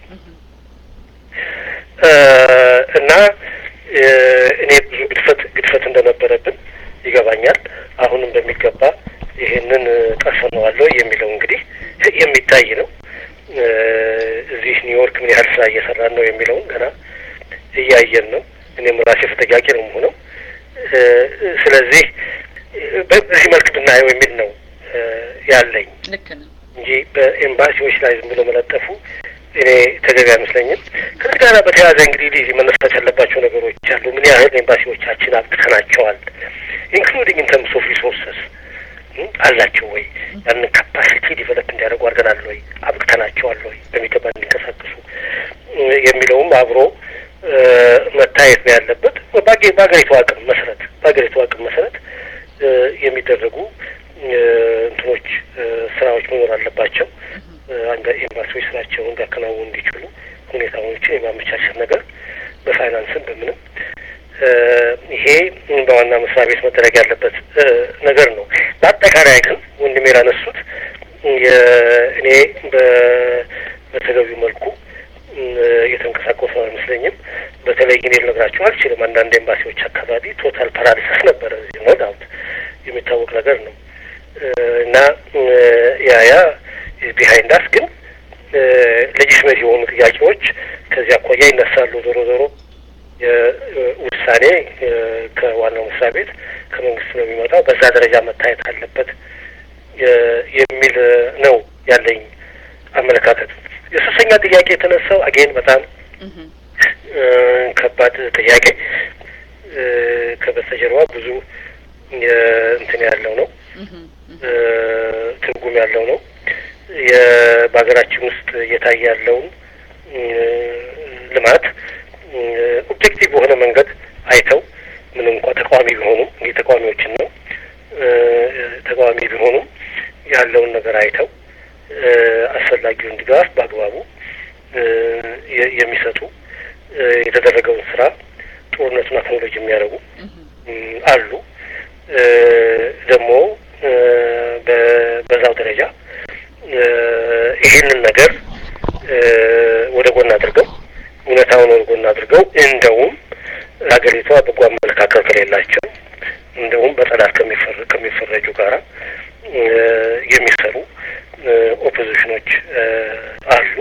እና እኔ ብዙ ግድፈት ግድፈት እንደነበረብን ይገባኛል። አሁንም በሚገባ ይሄንን ቀርፈነዋለሁ የሚለው እንግዲህ የሚታይ ነው። እዚህ ኒውዮርክ ምን ያህል ስራ እየሰራን ነው የሚለውን ገና እያየን ነው። እኔም ራሴ ተጠያቂ ነው የምሆነው። ስለዚህ በዚህ መልክ ብናየው የሚል ነው ያለኝ ልክ ነው እንጂ በኤምባሲዎች ላይ ዝም ብሎ መለጠፉ እኔ ተገቢ አይመስለኝም። ከዚህ ጋር በተያያዘ እንግዲህ ሊዚ መነሳት ያለባቸው ነገሮች አሉ። ምን ያህል ኤምባሲዎቻችን አብቅተናቸዋል? ኢንክሉዲንግ ኢን ተርምስ ኦፍ ሪሶርስስ አላቸው ወይ? ያንን ካፓሲቲ ዲቨሎፕ እንዲያደርጉ አድርገናል ወይ? አብቅተናቸዋል ወይ? በሚገባ እንዲንቀሳቀሱ የሚለውም አብሮ መታየት ነው ያለበት። በሀገሪቱ አቅም መሰረት በሀገሪቱ አቅም መሰረት የሚደረጉ እንትኖች ስራዎች መኖር አለባቸው። አንድ ኤምባሲዎች ስራቸውን እንዲያከናውኑ እንዲችሉ ሁኔታዎችን የማመቻቸት ነገር በፋይናንስም በምንም ይሄ በዋና መስሪያ ቤት መደረግ ያለበት ነገር ነው። በአጠቃላይ ግን ወንድሜ ላነሱት እኔ በተገቢው መልኩ እየተንቀሳቀሱ አይመስለኝም። በተለይ እኔ ልነግራቸው አልችልም። አንዳንድ ኤምባሲዎች አካባቢ ቶታል ፓራሊሲስ ነበረ። ኖ ዳውት የሚታወቅ ነገር ነው እና ያ ያ ቢሃይንድ አስ ግን ሌጂስሜት የሆኑ ጥያቄዎች ከዚህ አኳያ ይነሳሉ። ዞሮ ዞሮ ውሳኔ ከዋናው መስሪያ ቤት ከመንግስት ነው የሚመጣው። በዛ ደረጃ መታየት አለበት የሚል ነው ያለኝ አመለካከት። የሶስተኛ ጥያቄ የተነሳው አጌን በጣም ከባድ ጥያቄ ከበስተጀርባ ብዙ እንትን ያለው ነው ትርጉም ያለው ነው። በሀገራችን ውስጥ እየታየ ያለውን ልማት ኦብጀክቲቭ በሆነ መንገድ አይተው ምንም እንኳ ተቃዋሚ ቢሆኑም እንግዲህ ተቃዋሚዎችን ነው ተቃዋሚ ቢሆኑም ያለውን ነገር አይተው አስፈላጊውን ድጋፍ በአግባቡ የሚሰጡ የተደረገውን ስራ ጦርነቱን አክኖሎጂ የሚያደርጉ አሉ። ደግሞ በዛው ደረጃ ይህንን ነገር ወደ ጎን አድርገው እውነታውን ወደ ጎን አድርገው እንደውም ሀገሪቷ በጎ አመለካከት ከሌላቸው እንደውም በጠላት ከሚፈረጁ ጋራ የሚሰሩ ኦፖዚሽኖች አሉ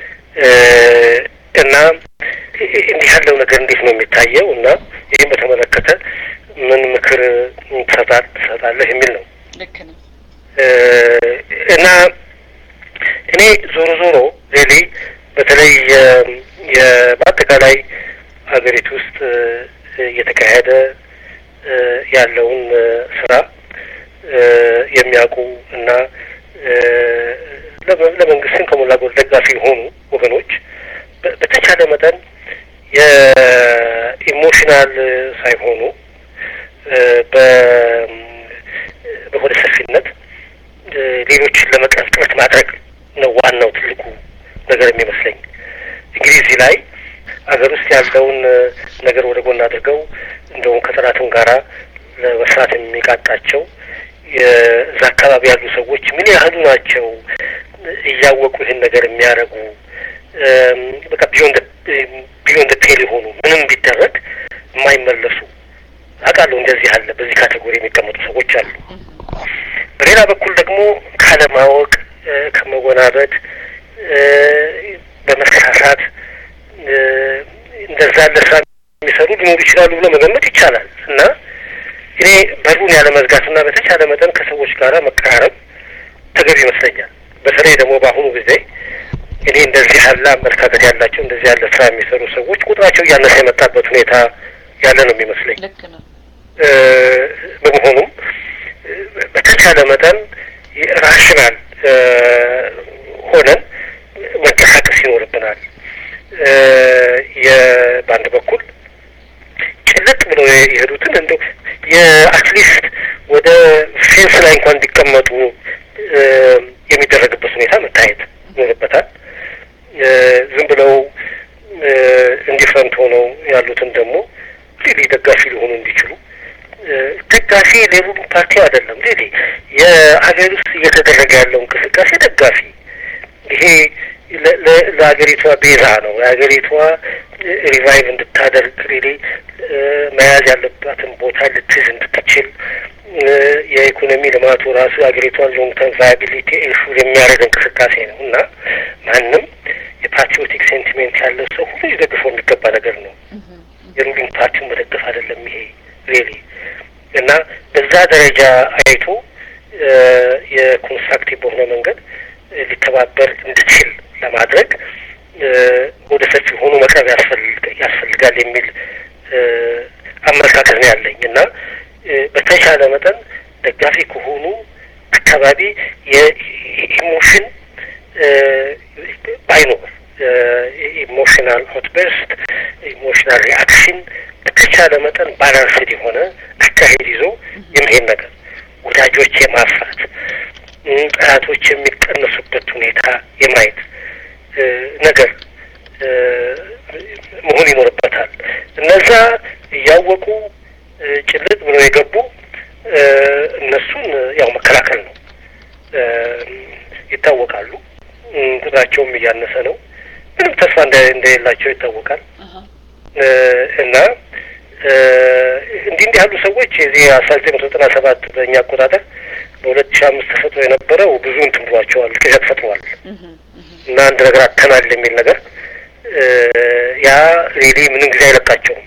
እና እንዲህ ያለው ነገር እንዴት ነው የሚታየው? እና ይህም በተመለከተ ምን ምክር ትሰጣለህ የሚል ነው። ልክ ነው እና እኔ ዞሮ ዞሮ ሬሊ በተለይ በአጠቃላይ ሀገሪቱ ውስጥ እየተካሄደ ያለውን ስራ የሚያውቁ እና ለመንግስትም ከሞላ ጎደል ደጋፊ የሆኑ ወገኖች በተቻለ መጠን የኢሞሽናል ሳይሆኑ በሆደ ሰፊነት ሌሎችን ለመቅረፍ ጥረት ማድረግ ነው ዋናው ትልቁ ነገር የሚመስለኝ። እንግዲህ እዚህ ላይ ሀገር ውስጥ ያለውን ነገር ወደ ጎን አድርገው እንደውም ከጠላትም ጋራ ለመስራት የሚቃጣቸው የዛ አካባቢ ያሉ ሰዎች ምን ያህሉ ናቸው እያወቁ ይህን ነገር የሚያደርጉ በቃ ቢዮንድ ቢዮንድ ፔል የሆኑ ምንም ቢደረግ የማይመለሱ አውቃለሁ። እንደዚህ አለ። በዚህ ካቴጎሪ የሚቀመጡ ሰዎች አሉ። በሌላ በኩል ደግሞ ካለማወቅ፣ ከመወናበድ፣ በመሳሳት እንደዛ ያለ ስራ የሚሰሩ ሊኖሩ ይችላሉ ብሎ መገመት ይቻላል እና እኔ በሩን ያለ መዝጋትና በተቻለ መጠን ከሰዎች ጋር መቀራረብ ተገቢ ይመስለኛል። በተለይ ደግሞ በአሁኑ ጊዜ እኔ እንደዚህ ያለ አመለካከት ያላቸው እንደዚህ ያለ ስራ የሚሰሩ ሰዎች ቁጥራቸው እያነሰ የመጣበት ሁኔታ ያለ ነው የሚመስለኝ። ልክ ነው። በመሆኑም በተቻለ መጠን ራሽናል ሆነን መንቀሳቀስ ይኖርብናል። በአንድ በኩል ጭልጥ ብለው የሄዱትን እንደ የአትሊስት ወደ ፌንስ ላይ እንኳን እንዲቀመጡ የሚደረግበት ሁኔታ መታየት ይኖርበታል። ዝም ብለው ኢንዲፍረንት ሆነው ያሉትን ደግሞ ሪሊ ደጋፊ ሊሆኑ እንዲችሉ ደጋፊ ሌሉን ፓርቲ አይደለም። ሪሊ የሀገር ውስጥ እየተደረገ ያለው እንቅስቃሴ ደጋፊ ይሄ ለሀገሪቷ ቤዛ ነው። የሀገሪቷ ሪቫይቭ እንድታደርግ ሪሊ መያዝ ያለባትን ቦታ ልትይዝ እንድትችል የኢኮኖሚ ልማቱ ራሱ የሀገሪቷን ሎንግ ተርም ቫያቢሊቲ ኢንሹር የሚያደርግ እንቅስቃሴ ነው እና ማንም የፓትሪዮቲክ ሴንቲሜንት ያለው ሰው ሁሉ ሊደግፈው የሚገባ ነገር ነው። የሩሊንግ ፓርቲውን መደገፍ አይደለም ይሄ ሪሊ እና በዛ ደረጃ አይቶ የኮንስትራክቲቭ በሆነ መንገድ ሊተባበር እንድችል ለማድረግ ወደ ሰፊ ሆኖ መቅረብ ያስፈልጋል የሚል አመለካከት ነው ያለኝ እና በተቻለ መጠን ደጋፊ ከሆኑ አካባቢ የኢሞሽን ባይኖር ኢሞሽናል አውትበርስት ኢሞሽናል ሪአክሽን በተቻለ መጠን ባላንስድ የሆነ አካሄድ ይዞ የመሄድ ነገር ወዳጆች የማፍራት ጠላቶች የሚቀነሱበት ሁኔታ የማየት ነገር መሆን ይኖርበታል። እነዛ እያወቁ ጭልጥ ብለው የገቡ እነሱን ያው መከላከል ነው። ይታወቃሉ። ቁጥራቸውም እያነሰ ነው። ምንም ተስፋ እንደሌላቸው ይታወቃል። እና እንዲህ እንዲህ ያሉ ሰዎች የዚህ አስራ ዘጠኝ መቶ ዘጠና ሰባት በእኛ አቆጣጠር በሁለት ሺህ አምስት ተፈጥሮ የነበረው ብዙ እንትን ብሏቸዋል፣ ቅዠት ፈጥሯል እና አንድ ነገር አተናል የሚል ነገር ያ ሪሊ ምንም ጊዜ አይለቃቸውም።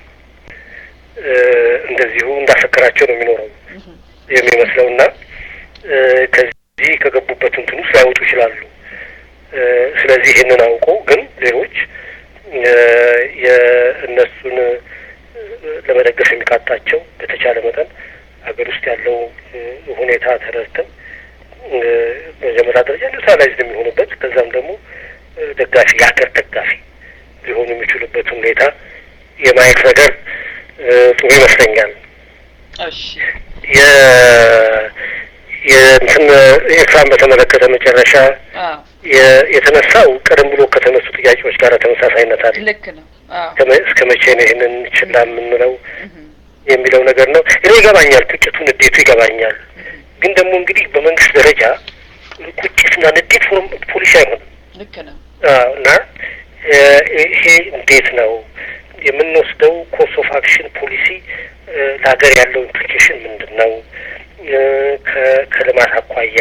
እንደዚሁ እንዳሰከራቸው ነው የሚኖረው የሚመስለው እና ከዚህ ከገቡበት እንትን ውስጥ ላይወጡ ይችላሉ። ስለዚህ ይህንን አውቀው ግን ሌሎች የእነሱን ለመደገፍ የሚቃጣቸው በተቻለ መጠን ሀገር ውስጥ ያለው ሁኔታ ተረድተን መጀመሪያ ደረጃ ኒውትራላይዝድ የሚሆኑበት ከዛም ደግሞ ደጋፊ የሀገር ደጋፊ ሊሆኑ የሚችሉበት ሁኔታ የማየት ነገር ጥሩ ይመስለኛል። የ የእንትን ኤርትራን በተመለከተ መጨረሻ የተነሳው ቀደም ብሎ ከተነሱ ጥያቄዎች ጋር ተመሳሳይነት አለ። ልክ ነው። እስከ መቼ ነው ይህንን ችላ የምንለው የሚለው ነገር ነው። እኔ ይገባኛል፣ ቁጭቱ ንዴቱ ይገባኛል። ግን ደግሞ እንግዲህ በመንግስት ደረጃ ቁጭትና ንዴት ፖሊሲ አይሆንም። ልክ ነው እና ይሄ እንዴት ነው የምንወስደው ኮርስ ኦፍ አክሽን ፖሊሲ ለሀገር ያለው ኢምፕሊኬሽን ምንድን ነው? ከልማት አኳያ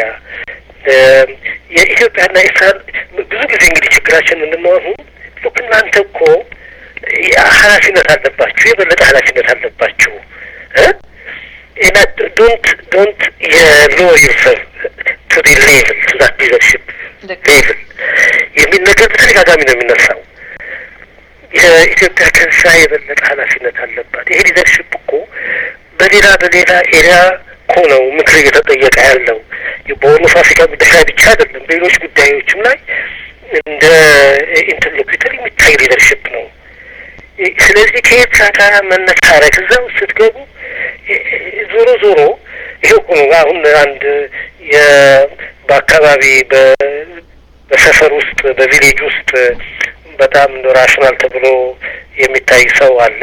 የኢትዮጵያና ኤርትራ ብዙ ጊዜ እንግዲህ ችግራችን ምንድን ነው? አሁን ሉክ እናንተ እኮ ኃላፊነት አለባችሁ፣ የበለጠ ኃላፊነት አለባችሁ እና ዶንት ዶንት የሎ ዩርሰልፍ ቱ ዲ ሌቭል ቱ ዛት ሊደርሽፕ ሌቭል የሚል ነገር በተደጋጋሚ ነው የሚነሳው። የኢትዮጵያ ከዛ የበለጠ ኃላፊነት አለባት። ይሄ ሊደርሽፕ እኮ በሌላ በሌላ ኤሪያ እኮ ነው ምክር እየተጠየቀ ያለው በሆርን ኦፍ አፍሪካ ጉዳይ ላይ ብቻ አይደለም፣ በሌሎች ጉዳዮችም ላይ እንደ ኢንተርሎኩተር የሚታይ ሊደርሽፕ ነው። ስለዚህ ከኤርትራ ጋር መነታረክ እዛ ውስጥ ስትገቡ ዞሮ ዞሮ ይሄ እኮ ነው አሁን አንድ በአካባቢ በሰፈር ውስጥ በቪሌጅ ውስጥ በጣም ራሽናል ተብሎ የሚታይ ሰው አለ።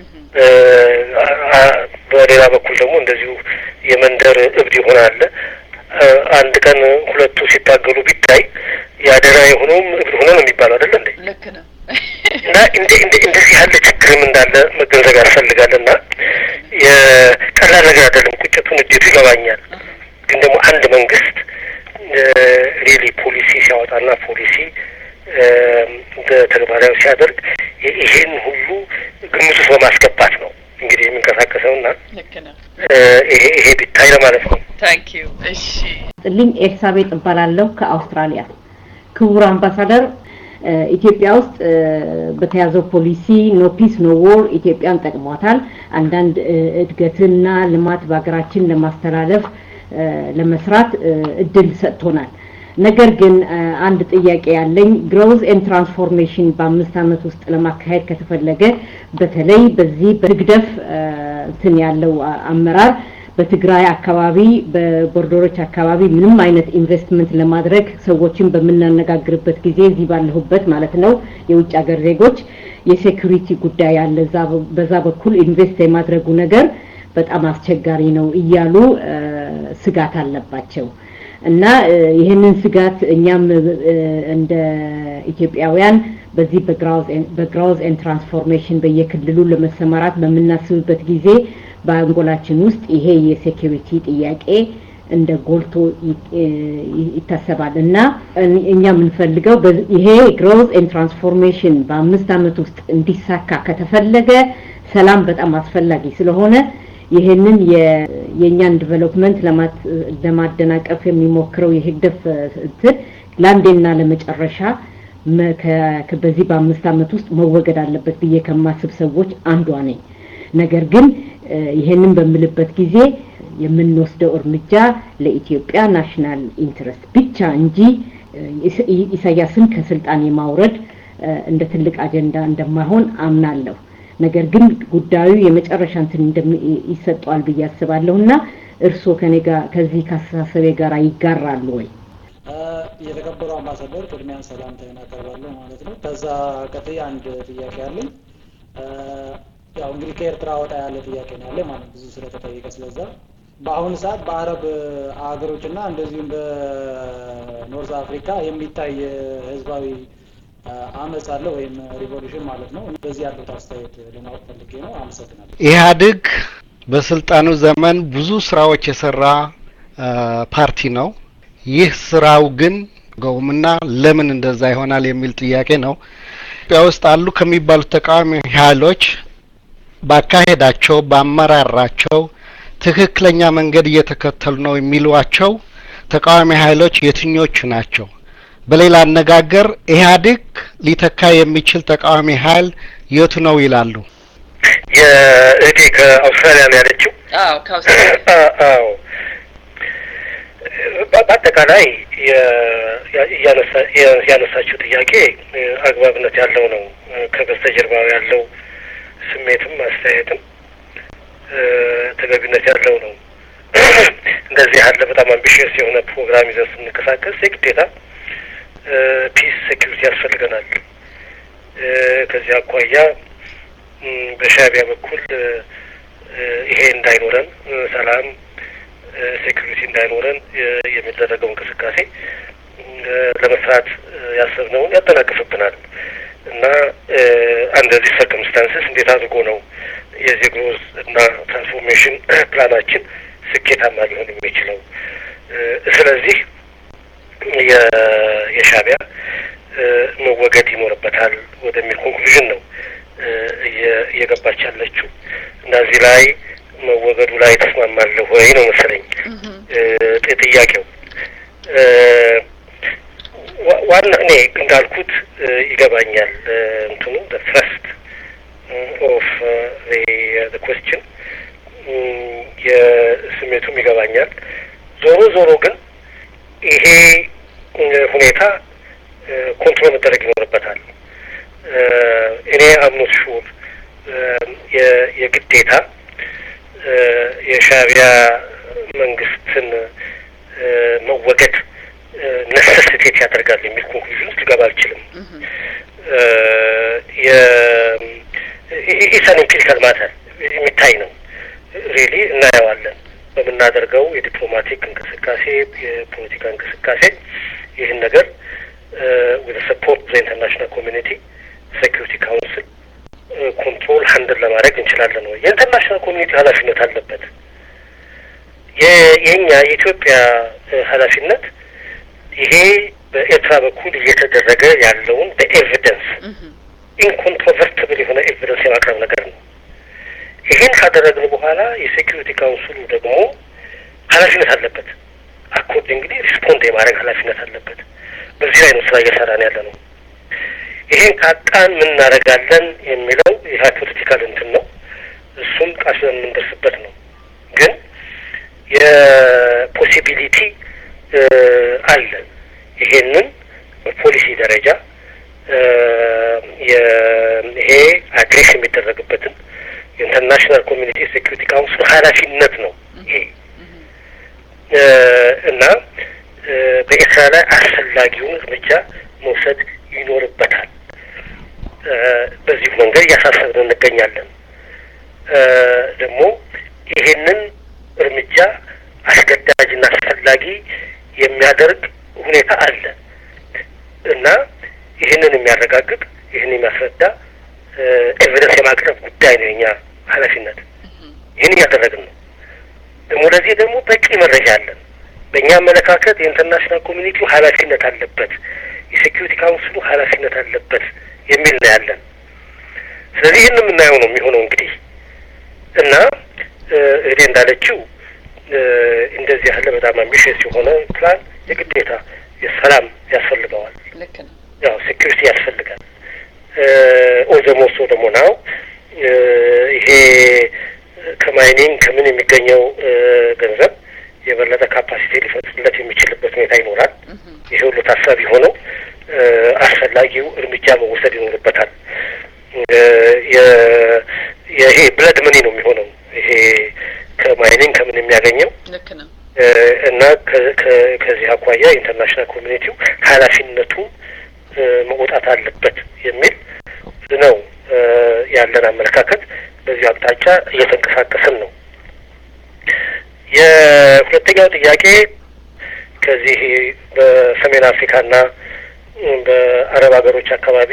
በሌላ በኩል ደግሞ እንደዚሁ የመንደር እብድ የሆነ አለ። አንድ ቀን ሁለቱ ሲታገሉ ቢታይ ያደራ የሆነውም እብድ ሆነ ነው የሚባለው አይደለ እንዴ? ልክ ነው። እና እንደዚህ ያለ ችግርም እንዳለ መገንዘብ ያስፈልጋል። እና የቀላል ነገር አይደለም። ቁጭቱ፣ ንዴቱ ይገባኛል። ግን ደግሞ አንድ መንግስት ሪሊ ፖሊሲ ሲያወጣና ፖሊሲ ተግባራዊ ሲያደርግ ይሄን ሁሉ ግምት ውስጥ በማስገባት ነው እንግዲህ የሚንቀሳቀሰው እና ልክ ነው። ይሄ ይሄ ቢታይ ለማለት ነው። ታንክ ዩ። እሺ ጥልኝ ኤልሳቤጥ እባላለሁ ከአውስትራሊያ። ክቡር አምባሳደር ኢትዮጵያ ውስጥ በተያዘው ፖሊሲ ኖ ፒስ ኖ ዎር ኢትዮጵያን ጠቅሟታል። አንዳንድ እድገትና ልማት በሀገራችን ለማስተላለፍ ለመስራት እድል ሰጥቶናል። ነገር ግን አንድ ጥያቄ ያለኝ ግሮዝ ኤንድ ትራንስፎርሜሽን በአምስት ዓመት ውስጥ ለማካሄድ ከተፈለገ በተለይ በዚህ በህግደፍ እንትን ያለው አመራር በትግራይ አካባቢ በቦርደሮች አካባቢ ምንም አይነት ኢንቨስትመንት ለማድረግ ሰዎችን በምናነጋግርበት ጊዜ እዚህ ባለሁበት ማለት ነው የውጭ ሀገር ዜጎች የሴኩሪቲ ጉዳይ አለ፣ በዛ በኩል ኢንቨስት የማድረጉ ነገር በጣም አስቸጋሪ ነው እያሉ ስጋት አለባቸው። እና ይህንን ስጋት እኛም እንደ ኢትዮጵያውያን በዚህ በግራውዝ ኤንድ ትራንስፎርሜሽን በየክልሉ ለመሰማራት በምናስብበት ጊዜ በአንጎላችን ውስጥ ይሄ የሴኪሪቲ ጥያቄ እንደ ጎልቶ ይታሰባል እና እኛ የምንፈልገው ይሄ ግሮዝ ኤንድ ትራንስፎርሜሽን በአምስት ዓመት ውስጥ እንዲሳካ ከተፈለገ ሰላም በጣም አስፈላጊ ስለሆነ ይህንን የእኛን ዲቨሎፕመንት ለማደናቀፍ የሚሞክረው የህግደፍ እንትን ለአንዴና ለመጨረሻ በዚህ በአምስት ዓመት ውስጥ መወገድ አለበት ብዬ ከማስብ ሰዎች አንዷ ነኝ። ነገር ግን ይህንን በምልበት ጊዜ የምንወስደው እርምጃ ለኢትዮጵያ ናሽናል ኢንትረስት ብቻ እንጂ ኢሳያስን ከስልጣን የማውረድ እንደ ትልቅ አጀንዳ እንደማይሆን አምናለሁ። ነገር ግን ጉዳዩ የመጨረሻ እንትን ይሰጠዋል ብዬ አስባለሁ እና እርስዎ ከኔ ጋር ከዚህ ከአስተሳሰቤ ጋር ይጋራሉ ወይ? የተከበሩ አምባሳደር ቅድሚያን ሰላምታዬን አቀርባለሁ ማለት ነው። ከዛ ቀጥዬ አንድ ጥያቄ አለኝ። ያው እንግዲህ ከኤርትራ ወጣ ያለ ጥያቄ ነው ያለ ማለት ብዙ ስለተጠየቀ ስለዛ በአሁኑ ሰዓት በአረብ ሀገሮችና እንደዚሁም በኖርዝ አፍሪካ የሚታይ ህዝባዊ አመፅ አለ ወይም ሪቮሉሽን ማለት ነው። በዚህ ያሉት አስተያየት ለማወቅ ፈልጌ ነው። አመሰግናለሁ። ኢህአዴግ በስልጣኑ ዘመን ብዙ ስራዎች የሰራ ፓርቲ ነው። ይህ ስራው ግን ገውምና ለምን እንደዛ ይሆናል የሚል ጥያቄ ነው። ኢትዮጵያ ውስጥ አሉ ከሚባሉት ተቃዋሚ ኃይሎች ባካሄዳቸው፣ በአመራራቸው ትክክለኛ መንገድ እየተከተሉ ነው የሚሏቸው ተቃዋሚ ኃይሎች የትኞቹ ናቸው? በሌላ አነጋገር ኢህአዴግ ሊተካ የሚችል ተቃዋሚ ኃይል የቱ ነው ይላሉ? የእህቴ ከአውስትራሊያ ነው ያለችው። አዎ ከአውስትራሊያ አዎ በአጠቃላይ ያነሳችው ጥያቄ አግባብነት ያለው ነው። ከበስተጀርባው ያለው ስሜትም አስተያየትም ተገቢነት ያለው ነው። እንደዚህ ያለ በጣም አምቢሽየስ የሆነ ፕሮግራም ይዘን ስንንቀሳቀስ የግዴታ ፒስ ሴኪሪቲ ያስፈልገናል። ከዚህ አኳያ በሻዕቢያ በኩል ይሄ እንዳይኖረን ሰላም ሴኩሪቲ እንዳይኖረን የሚደረገው እንቅስቃሴ ለመስራት ያሰብነውን ያጠናቅፍብናል እና አንደዚህ ሰርከምስታንስስ እንዴት አድርጎ ነው የዚህ ግሮዝ እና ትራንስፎርሜሽን ፕላናችን ስኬታማ ሊሆን የሚችለው? ስለዚህ የሻዕቢያ መወገድ ይኖርበታል ወደሚል ኮንክሉዥን ነው እየገባች ያለችው እና እዚህ ላይ መወገዱ ላይ ተስማማለሁ ወይ ነው መሰለኝ ጥያቄው። ዋና እኔ እንዳልኩት ይገባኛል እንትኑ ፍረስት ኦፍ ኮስችን የስሜቱም ይገባኛል። ዞሮ ዞሮ ግን ይሄ ሁኔታ ኮንትሮል መደረግ ይኖርበታል። እኔ አምኖት ሹር የግዴታ የሻዕቢያ መንግስትን መወገድ ነሰሲቴት ያደርጋል የሚል ኮንክሉዥን ውስጥ ልገባ አልችልም። ኢሳን ኢምፒሪካል ማተር የሚታይ ነው። ሪሊ እናየዋለን በምናደርገው የዲፕሎማቲክ እንቅስቃሴ፣ የፖለቲካ እንቅስቃሴ ይህን ነገር ወደ ሰፖርት ኢንተርናሽናል ኮሚኒቲ ሴኪሪቲ ካውንስል ኮንትሮል ሀንድል ለማድረግ እንችላለን ወይ? የኢንተርናሽናል ኮሚኒቲ ኃላፊነት አለበት። የኛ የኢትዮጵያ ኃላፊነት ይሄ በኤርትራ በኩል እየተደረገ ያለውን በኤቪደንስ ኢንኮንትሮቨርትብል የሆነ ኤቪደንስ የማቅረብ ነገር ነው። ይህን ካደረግን በኋላ የሴኪሪቲ ካውንስሉ ደግሞ ኃላፊነት አለበት። አኮርዲንግሊ ሪስፖንድ የማድረግ ኃላፊነት አለበት። በዚህ ላይ ነው ስራ እየሰራን ያለ ነው። ይሄን ካጣን ምን እናደርጋለን የሚለው የሃይፖቴቲካል እንትን ነው። እሱም ቃል የምንደርስበት ነው። ግን የፖሲቢሊቲ አለ። ይሄንን በፖሊሲ ደረጃ ይሄ አድሬስ የሚደረግበትን የኢንተርናሽናል ኮሚኒቲ ሴኩሪቲ ካውንስል ኃላፊነት ነው። ይሄ እና በኤርትራ ላይ አስፈላጊውን እርምጃ መውሰድ ይኖርበታል። በዚሁ መንገድ እያሳሰብን እንገኛለን። ደግሞ ይሄንን እርምጃ አስገዳጅና አስፈላጊ የሚያደርግ ሁኔታ አለ እና ይህንን የሚያረጋግጥ ይህን የሚያስረዳ ኤቪደንስ የማቅረብ ጉዳይ ነው የኛ ኃላፊነት። ይህን እያደረግን ነው። ደግሞ ለዚህ ደግሞ በቂ መረጃ አለን። በእኛ አመለካከት የኢንተርናሽናል ኮሚኒቲው ኃላፊነት አለበት፣ የሴኪሪቲ ካውንስሉ ኃላፊነት አለበት የሚል ነው ያለን። ስለዚህ ይህን የምናየው ነው የሚሆነው እንግዲህ እና እህቴ እንዳለችው እንደዚህ ያለ በጣም አምቢሽስ የሆነ ፕላን የግዴታ የሰላም ያስፈልገዋል። ልክ ነው። ያው ሴኪሪቲ ያስፈልጋል። ኦዘሞሶ ደግሞ ናው ይሄ ከማይኒንግ ከምን የሚገኘው ገንዘብ የበለጠ ካፓሲቲ ሊፈጥርለት የሚችልበት ሁኔታ ይኖራል። ይሄ ሁሉ ታሳቢ ሆነው አስፈላጊው እርምጃ መወሰድ ይኖርበታል። ይሄ ብለድ መኒ ነው የሚሆነው ይሄ ከማይኒንግ ከምን የሚያገኘው ልክ ነው። እና ከዚህ አኳያ ኢንተርናሽናል ኮሚኒቲው ኃላፊነቱን መውጣት አለበት የሚል ነው ያለን አመለካከት። በዚህ አቅጣጫ እየተንቀሳቀስን ነው። የሁለተኛው ጥያቄ ከዚህ በሰሜን አፍሪካና በአረብ ሀገሮች አካባቢ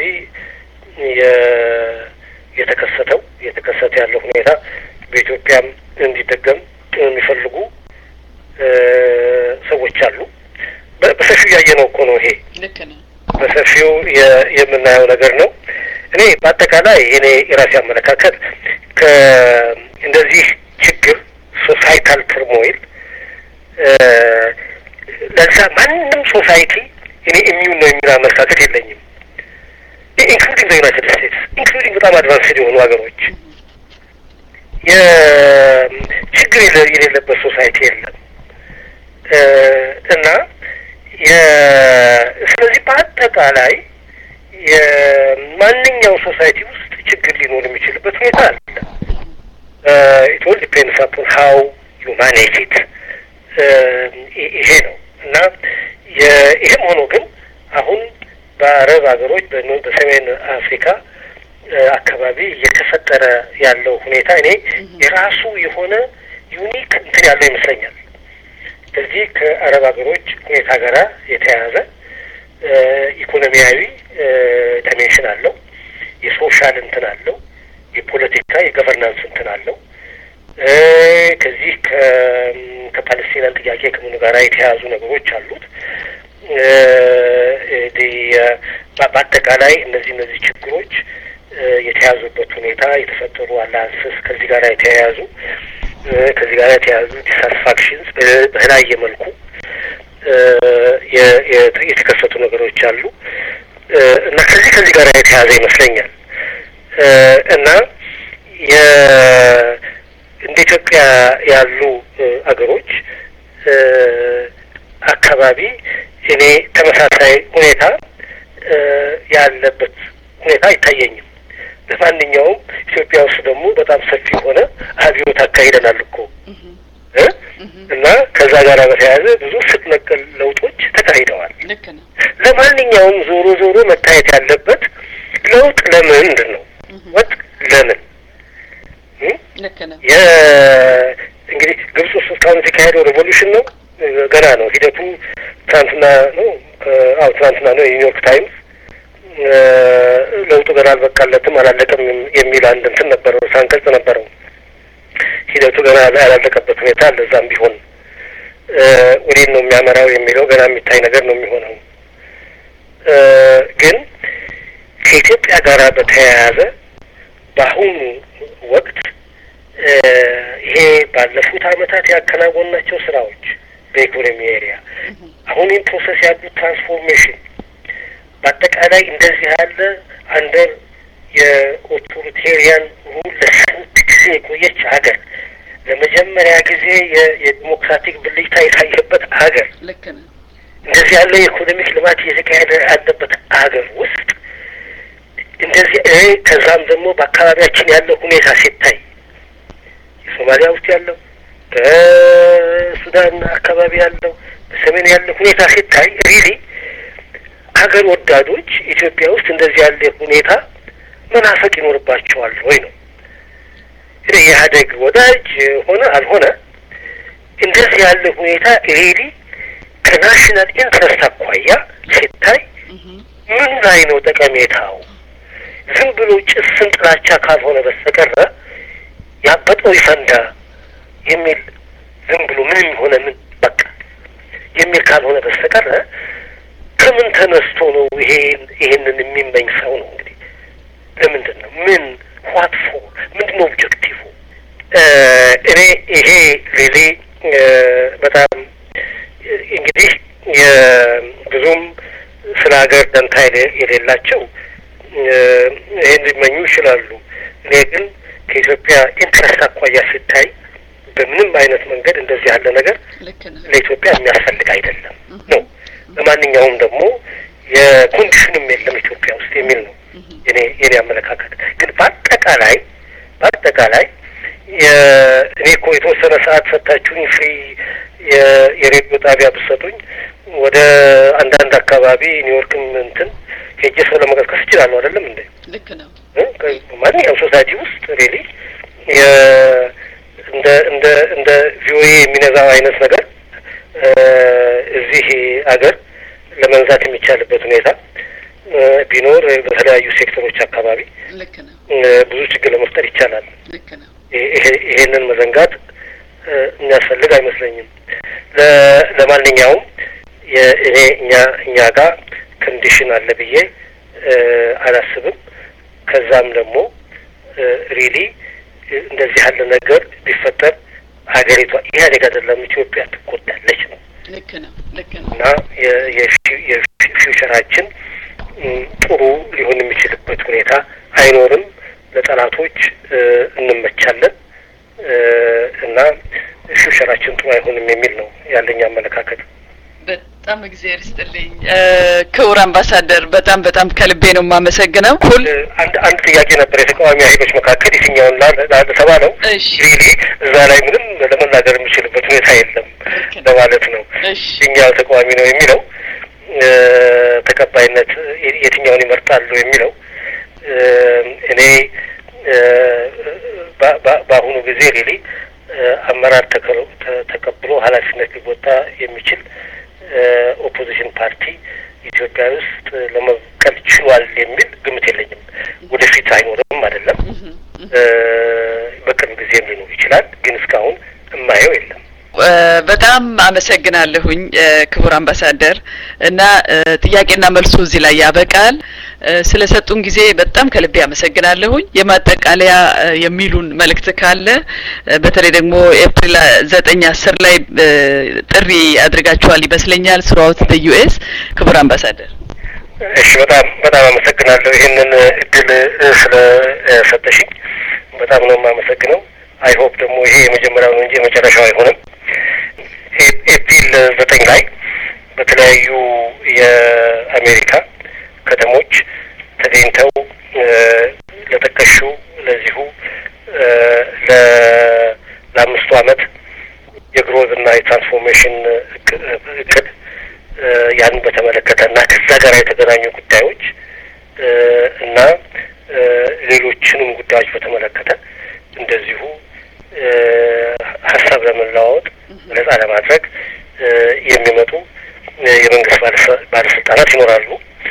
የተከሰተው እየተከሰተ ያለው ሁኔታ በኢትዮጵያም እንዲደገም የሚፈልጉ ሰዎች አሉ። በሰፊው ያየነው እኮ ነው። ይሄ ልክ ነው። በሰፊው የምናየው ነገር ነው። እኔ በአጠቃላይ እኔ የራሴ አመለካከት እንደዚህ ችግር ሶሳይታል ትርሞይል ለዛ ማንም ሶሳይቲ እኔ ኢሚዩን ነው የሚል አመለካከት የለኝም። ኢንክሉዲንግ ዩናይትድ ስቴትስ ኢንክሉዲንግ በጣም አድቫንስድ የሆኑ ሀገሮች የችግር የሌለበት ሶሳይቲ የለም እና ስለዚህ በአጠቃላይ የማንኛው ሶሳይቲ ውስጥ ችግር ሊኖር የሚችልበት ሁኔታ አለ። ኢት ኦል ዲፔንድስ አፖን ሀው ዩ ማኔጅ ኢት ይሄ ነው እና ይህም ሆኖ ግን አሁን በአረብ ሀገሮች በሰሜን አፍሪካ አካባቢ እየተፈጠረ ያለው ሁኔታ እኔ የራሱ የሆነ ዩኒክ እንትን ያለው ይመስለኛል። ከዚህ ከአረብ ሀገሮች ሁኔታ ጋር የተያያዘ ኢኮኖሚያዊ ዳይሜንሽን አለው፣ የሶሻል እንትን አለው፣ የፖለቲካ የገቨርናንስ እንትን አለው። ከዚህ ከፓለስቲናን ጥያቄ ከምኑ ጋር የተያያዙ ነገሮች አሉት። በአጠቃላይ እነዚህ እነዚህ ችግሮች የተያዙበት ሁኔታ የተፈጠሩ አላንስስ ከዚህ ጋር የተያያዙ ከዚህ ጋር የተያያዙ ዲሳትስፋክሽንስ በተለያየ መልኩ የተከሰቱ ነገሮች አሉ እና ከዚህ ከዚህ ጋር የተያያዘ ይመስለኛል እና እንደ ኢትዮጵያ ያሉ አገሮች አካባቢ እኔ ተመሳሳይ ሁኔታ ያለበት ሁኔታ አይታየኝም። ለማንኛውም ኢትዮጵያ ውስጥ ደግሞ በጣም ሰፊ የሆነ አብዮት አካሂደናል እኮ እና ከዛ ጋር በተያያዘ ብዙ ስር ነቀል ለውጦች ተካሂደዋል። ልክ ነው። ለማንኛውም ዞሮ ዞሮ መታየት ያለበት ለውጥ ለምንድን ነው? ወጥ ለምን ልክ ነው። እንግዲህ ግብጽ ውስጥ እስካሁን የተካሄደው ሬቮሉሽን ነው፣ ገና ነው ሂደቱ። ትናንትና ነው አዎ ትናንትና ነው የኒውዮርክ ታይምስ ለውጡ ገና አልበቃለትም አላለቀም የሚል አንድ እንትን ነበረው ሳንቀጽ ነበረው። ሂደቱ ገና ያላለቀበት ሁኔታ አለ። እዛም ቢሆን ወዴት ነው የሚያመራው የሚለው ገና የሚታይ ነገር ነው የሚሆነው። ግን ከኢትዮጵያ ጋር በተያያዘ በአሁኑ ወቅት ይሄ ባለፉት ዓመታት ያከናወናቸው ስራዎች በኢኮኖሚ ኤሪያ አሁን ይህን ፕሮሰስ ያሉት ትራንስፎርሜሽን በአጠቃላይ እንደዚህ ያለ አንደር የኦቶሪቴሪያን ሩል ለስንት ጊዜ የቆየች ሀገር ለመጀመሪያ ጊዜ የዲሞክራቲክ ብልጭታ የታየበት ሀገር ልክ ነው። እንደዚህ ያለ የኢኮኖሚክ ልማት እየተካሄደ ያለበት ሀገር ውስጥ እንደዚህ ከዛም ደግሞ በአካባቢያችን ያለው ሁኔታ ሲታይ የሶማሊያ ውስጥ ያለው በሱዳን አካባቢ ያለው በሰሜን ያለው ሁኔታ ሲታይ ሪሊ ሀገር ወዳዶች ኢትዮጵያ ውስጥ እንደዚህ ያለ ሁኔታ መናፈቅ ይኖርባቸዋል ወይ ነው። የኢህአዴግ ወዳጅ ሆነ አልሆነ እንደዚህ ያለ ሁኔታ ሪሊ ከናሽናል ኢንትረስት አኳያ ሲታይ ምን ላይ ነው ጠቀሜታው? ዝም ብሎ ጭስን ጥላቻ ካልሆነ በስተቀረ ያበጠው ይፈንዳ የሚል ዝም ብሎ ምንም ሆነ ምን በቃ የሚል ካልሆነ በስተቀረ ከምን ተነስቶ ነው ይሄን ይሄንን የሚመኝ ሰው ነው እንግዲህ ለምንድን ነው ምን ዋት ፎር ምንድን ነው ኦብጀክቲቭ እኔ ይሄ ሪሊ በጣም እንግዲህ ብዙም ስለ ሀገር ደንታ የሌላቸው ይህን ሊመኙ ይችላሉ። እኔ ግን ከኢትዮጵያ ኢንትረስት አኳያ ሲታይ በምንም አይነት መንገድ እንደዚህ ያለ ነገር ለኢትዮጵያ የሚያስፈልግ አይደለም ነው። በማንኛውም ደግሞ የኮንዲሽንም የለም ኢትዮጵያ ውስጥ የሚል ነው የኔ የኔ አመለካከት። ግን በአጠቃላይ በአጠቃላይ እኔ እኮ የተወሰነ ሰዓት ሰጥታችሁኝ ፍሪ የሬዲዮ ጣቢያ ብትሰጡኝ ወደ አንዳንድ አካባቢ ኒውዮርክም እንትን ሄጄ ሰው ለመቀስቀስ እችላለሁ። አይደለም እንዴ? ልክ ነው። ማንኛውም ሶሳይቲ ውስጥ ሪሊ እንደ እንደ እንደ ቪኦኤ የሚነዛው አይነት ነገር እዚህ አገር ለመንዛት የሚቻልበት ሁኔታ ቢኖር በተለያዩ ሴክተሮች አካባቢ ልክ ነው። ብዙ ችግር ለመፍጠር ይቻላል። ልክ ነው። ይሄንን መዘንጋት የሚያስፈልግ አይመስለኝም። ለማንኛውም እኔ እኛ እኛ ጋር ኮንዲሽን አለ ብዬ አላስብም። ከዛም ደግሞ ሪሊ እንደዚህ ያለ ነገር ቢፈጠር ሀገሪቷ ኢህአዴግ አይደለም ኢትዮጵያ ትጎዳለች ነው ልክ ነው። ልክ ነው። እና የፊውቸራችን ጥሩ ሊሆን የሚችልበት ሁኔታ አይኖርም። ለጠላቶች እንመቻለን እና ፊውቸራችን ጥሩ አይሆንም የሚል ነው ያለኝ አመለካከት። በጣም እግዚአብሔር ይስጥልኝ ክቡር አምባሳደር፣ በጣም በጣም ከልቤ ነው የማመሰግነው። ሁል አንድ አንድ ጥያቄ ነበር የተቃዋሚ ኃይሎች መካከል የትኛውን ለተባለው እሺ ሪሊ እዛ ላይ ምንም ለመናገር የሚችልበት ሁኔታ የለም ለማለት ነው። እሺ የትኛው ተቃዋሚ ነው የሚለው ተቀባይነት የትኛውን ይመርጣሉ የሚለው እኔ በአሁኑ ጊዜ ሪሊ አመራር ተቀብሎ ኃላፊነት ሊወጣ የሚችል ኦፖዚሽን ፓርቲ ኢትዮጵያ ውስጥ ለመብቀል ችሏል የሚል ግምት የለኝም። ወደፊት አይኖርም አይደለም፣ በቅርብ ጊዜም ሊኖር ይችላል። ግን እስካሁን እማየው የለም። በጣም አመሰግናለሁኝ ክቡር አምባሳደር እና ጥያቄና መልሱ እዚህ ላይ ያበቃል። ስለሰጡን ጊዜ በጣም ከልቤ አመሰግናለሁኝ። የማጠቃለያ የሚሉን መልእክት ካለ በተለይ ደግሞ ኤፕሪል ዘጠኝ አስር ላይ ጥሪ አድርጋችኋል ይመስለኛል ስሩአውት ዩኤስ ክቡር አምባሳደር። እሺ፣ በጣም በጣም አመሰግናለሁ ይህንን እድል ስለሰጠሽኝ በጣም ነው የማመሰግነው። አይ ሆፕ ደግሞ ይሄ የመጀመሪያው ነው እንጂ የመጨረሻው አይሆንም። ኤፕሪል ዘጠኝ ላይ በተለያዩ የአሜሪካ ከተሞች ተገኝተው ለጠቀሹ ለዚሁ ለአምስቱ ዓመት የግሮዝ እና የትራንስፎርሜሽን እቅድ ያንን በተመለከተ እና ከዛ ጋር የተገናኙ ጉዳዮች እና ሌሎችንም ጉዳዮች በተመለከተ እንደዚሁ ሀሳብ ለመለዋወጥ ነጻ ለማድረግ የሚመጡ የመንግስት ባለስልጣናት ይኖራሉ።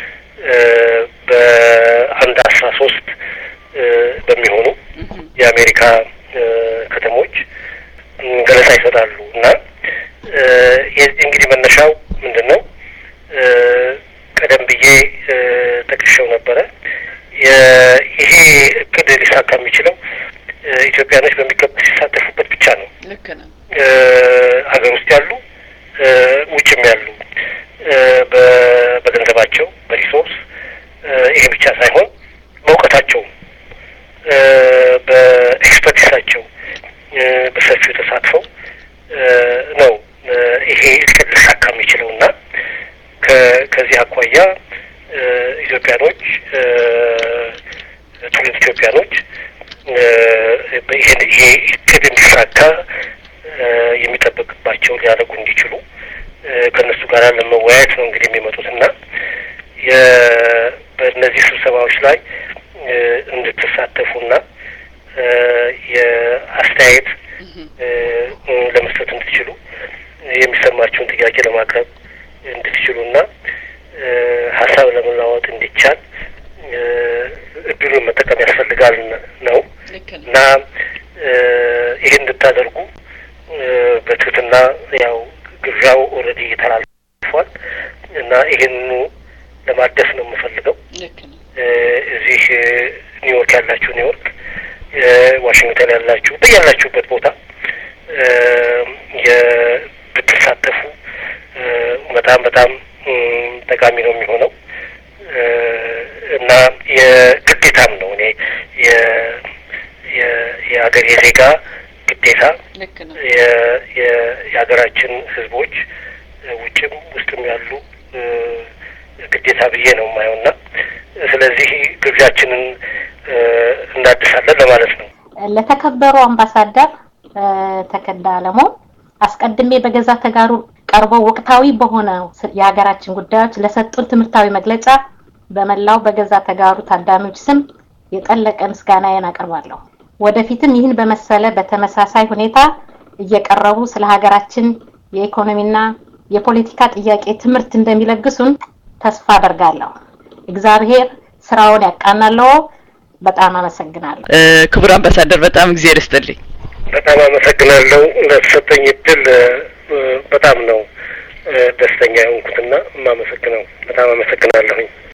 በአንድ አስራ ሶስት በሚሆኑ የአሜሪካ ከተሞች ገለጻ ይሰጣሉ እና የዚህ እንግዲህ መነሻው ምንድን ነው? ቀደም ብዬ ጠቅሼው ነበረ። ይሄ እቅድ ሊሳካ የሚችለው ኢትዮጵያኖች በሚገባ ሲሳተፉበት ብቻ ነው። ልክ ነው። ሀገር ውስጥ ያሉ ውጭም ያሉ በገንዘባቸው በሪሶርስ ይሄ ብቻ ሳይሆን በእውቀታቸውም በኤክስፐርቲሳቸው በሰፊው ተሳትፈው ነው ይሄ እቅድ ሊሳካ የሚችለው እና ከዚህ አኳያ ኢትዮጵያኖች ትውልድ ኢትዮጵያኖች ይሄ እቅድ እንዲሳካ የሚጠበቅባቸው ሊያደርጉ እንዲችሉ ከእነሱ ጋር ለመወያየት ነው እንግዲህ የሚመጡት እና በእነዚህ ስብሰባዎች ላይ እንድትሳተፉና የአስተያየት ለመስጠት እንድትችሉ የሚሰማችሁን ጥያቄ ለማቅረብ እንድትችሉና ሀሳብ ለመለዋወጥ እንዲቻል እድሉን መጠቀም ያስፈልጋል ነው እና ይህን እንድታደርጉ በትህትና ያው ግብዣው ኦልሬዲ ተላልፏል እና ይህንኑ ለማደስ ነው የምፈልገው። እዚህ ኒውዮርክ ያላችሁ ኒውዮርክ፣ ዋሽንግተን ያላችሁ በያላችሁበት ቦታ ብትሳተፉ በጣም በጣም ጠቃሚ ነው የሚሆነው እና የግዴታም ነው እኔ የሀገር የዜጋ ግዴታ የሀገራችን ሕዝቦች ውጭም ውስጥም ያሉ ግዴታ ብዬ ነው የማየው እና ስለዚህ ግብዣችንን እናድሳለን ለማለት ነው። ለተከበሩ አምባሳደር ተከዳ አለሙ አስቀድሜ በገዛ ተጋሩ ቀርበው ወቅታዊ በሆነ የሀገራችን ጉዳዮች ለሰጡን ትምህርታዊ መግለጫ በመላው በገዛ ተጋሩ ታዳሚዎች ስም የጠለቀ ምስጋናዬን አቀርባለሁ። ወደፊትም ይህን በመሰለ በተመሳሳይ ሁኔታ እየቀረቡ ስለ ሀገራችን የኢኮኖሚና የፖለቲካ ጥያቄ ትምህርት እንደሚለግሱን ተስፋ አደርጋለሁ። እግዚአብሔር ስራውን ያቃናለው። በጣም አመሰግናለሁ። ክቡር አምባሳደር በጣም እግዚአብሔር ይስጥልኝ። በጣም አመሰግናለሁ ለተሰጠኝ እድል። በጣም ነው ደስተኛ የሆንኩትና የማመሰግነው። በጣም አመሰግናለሁኝ።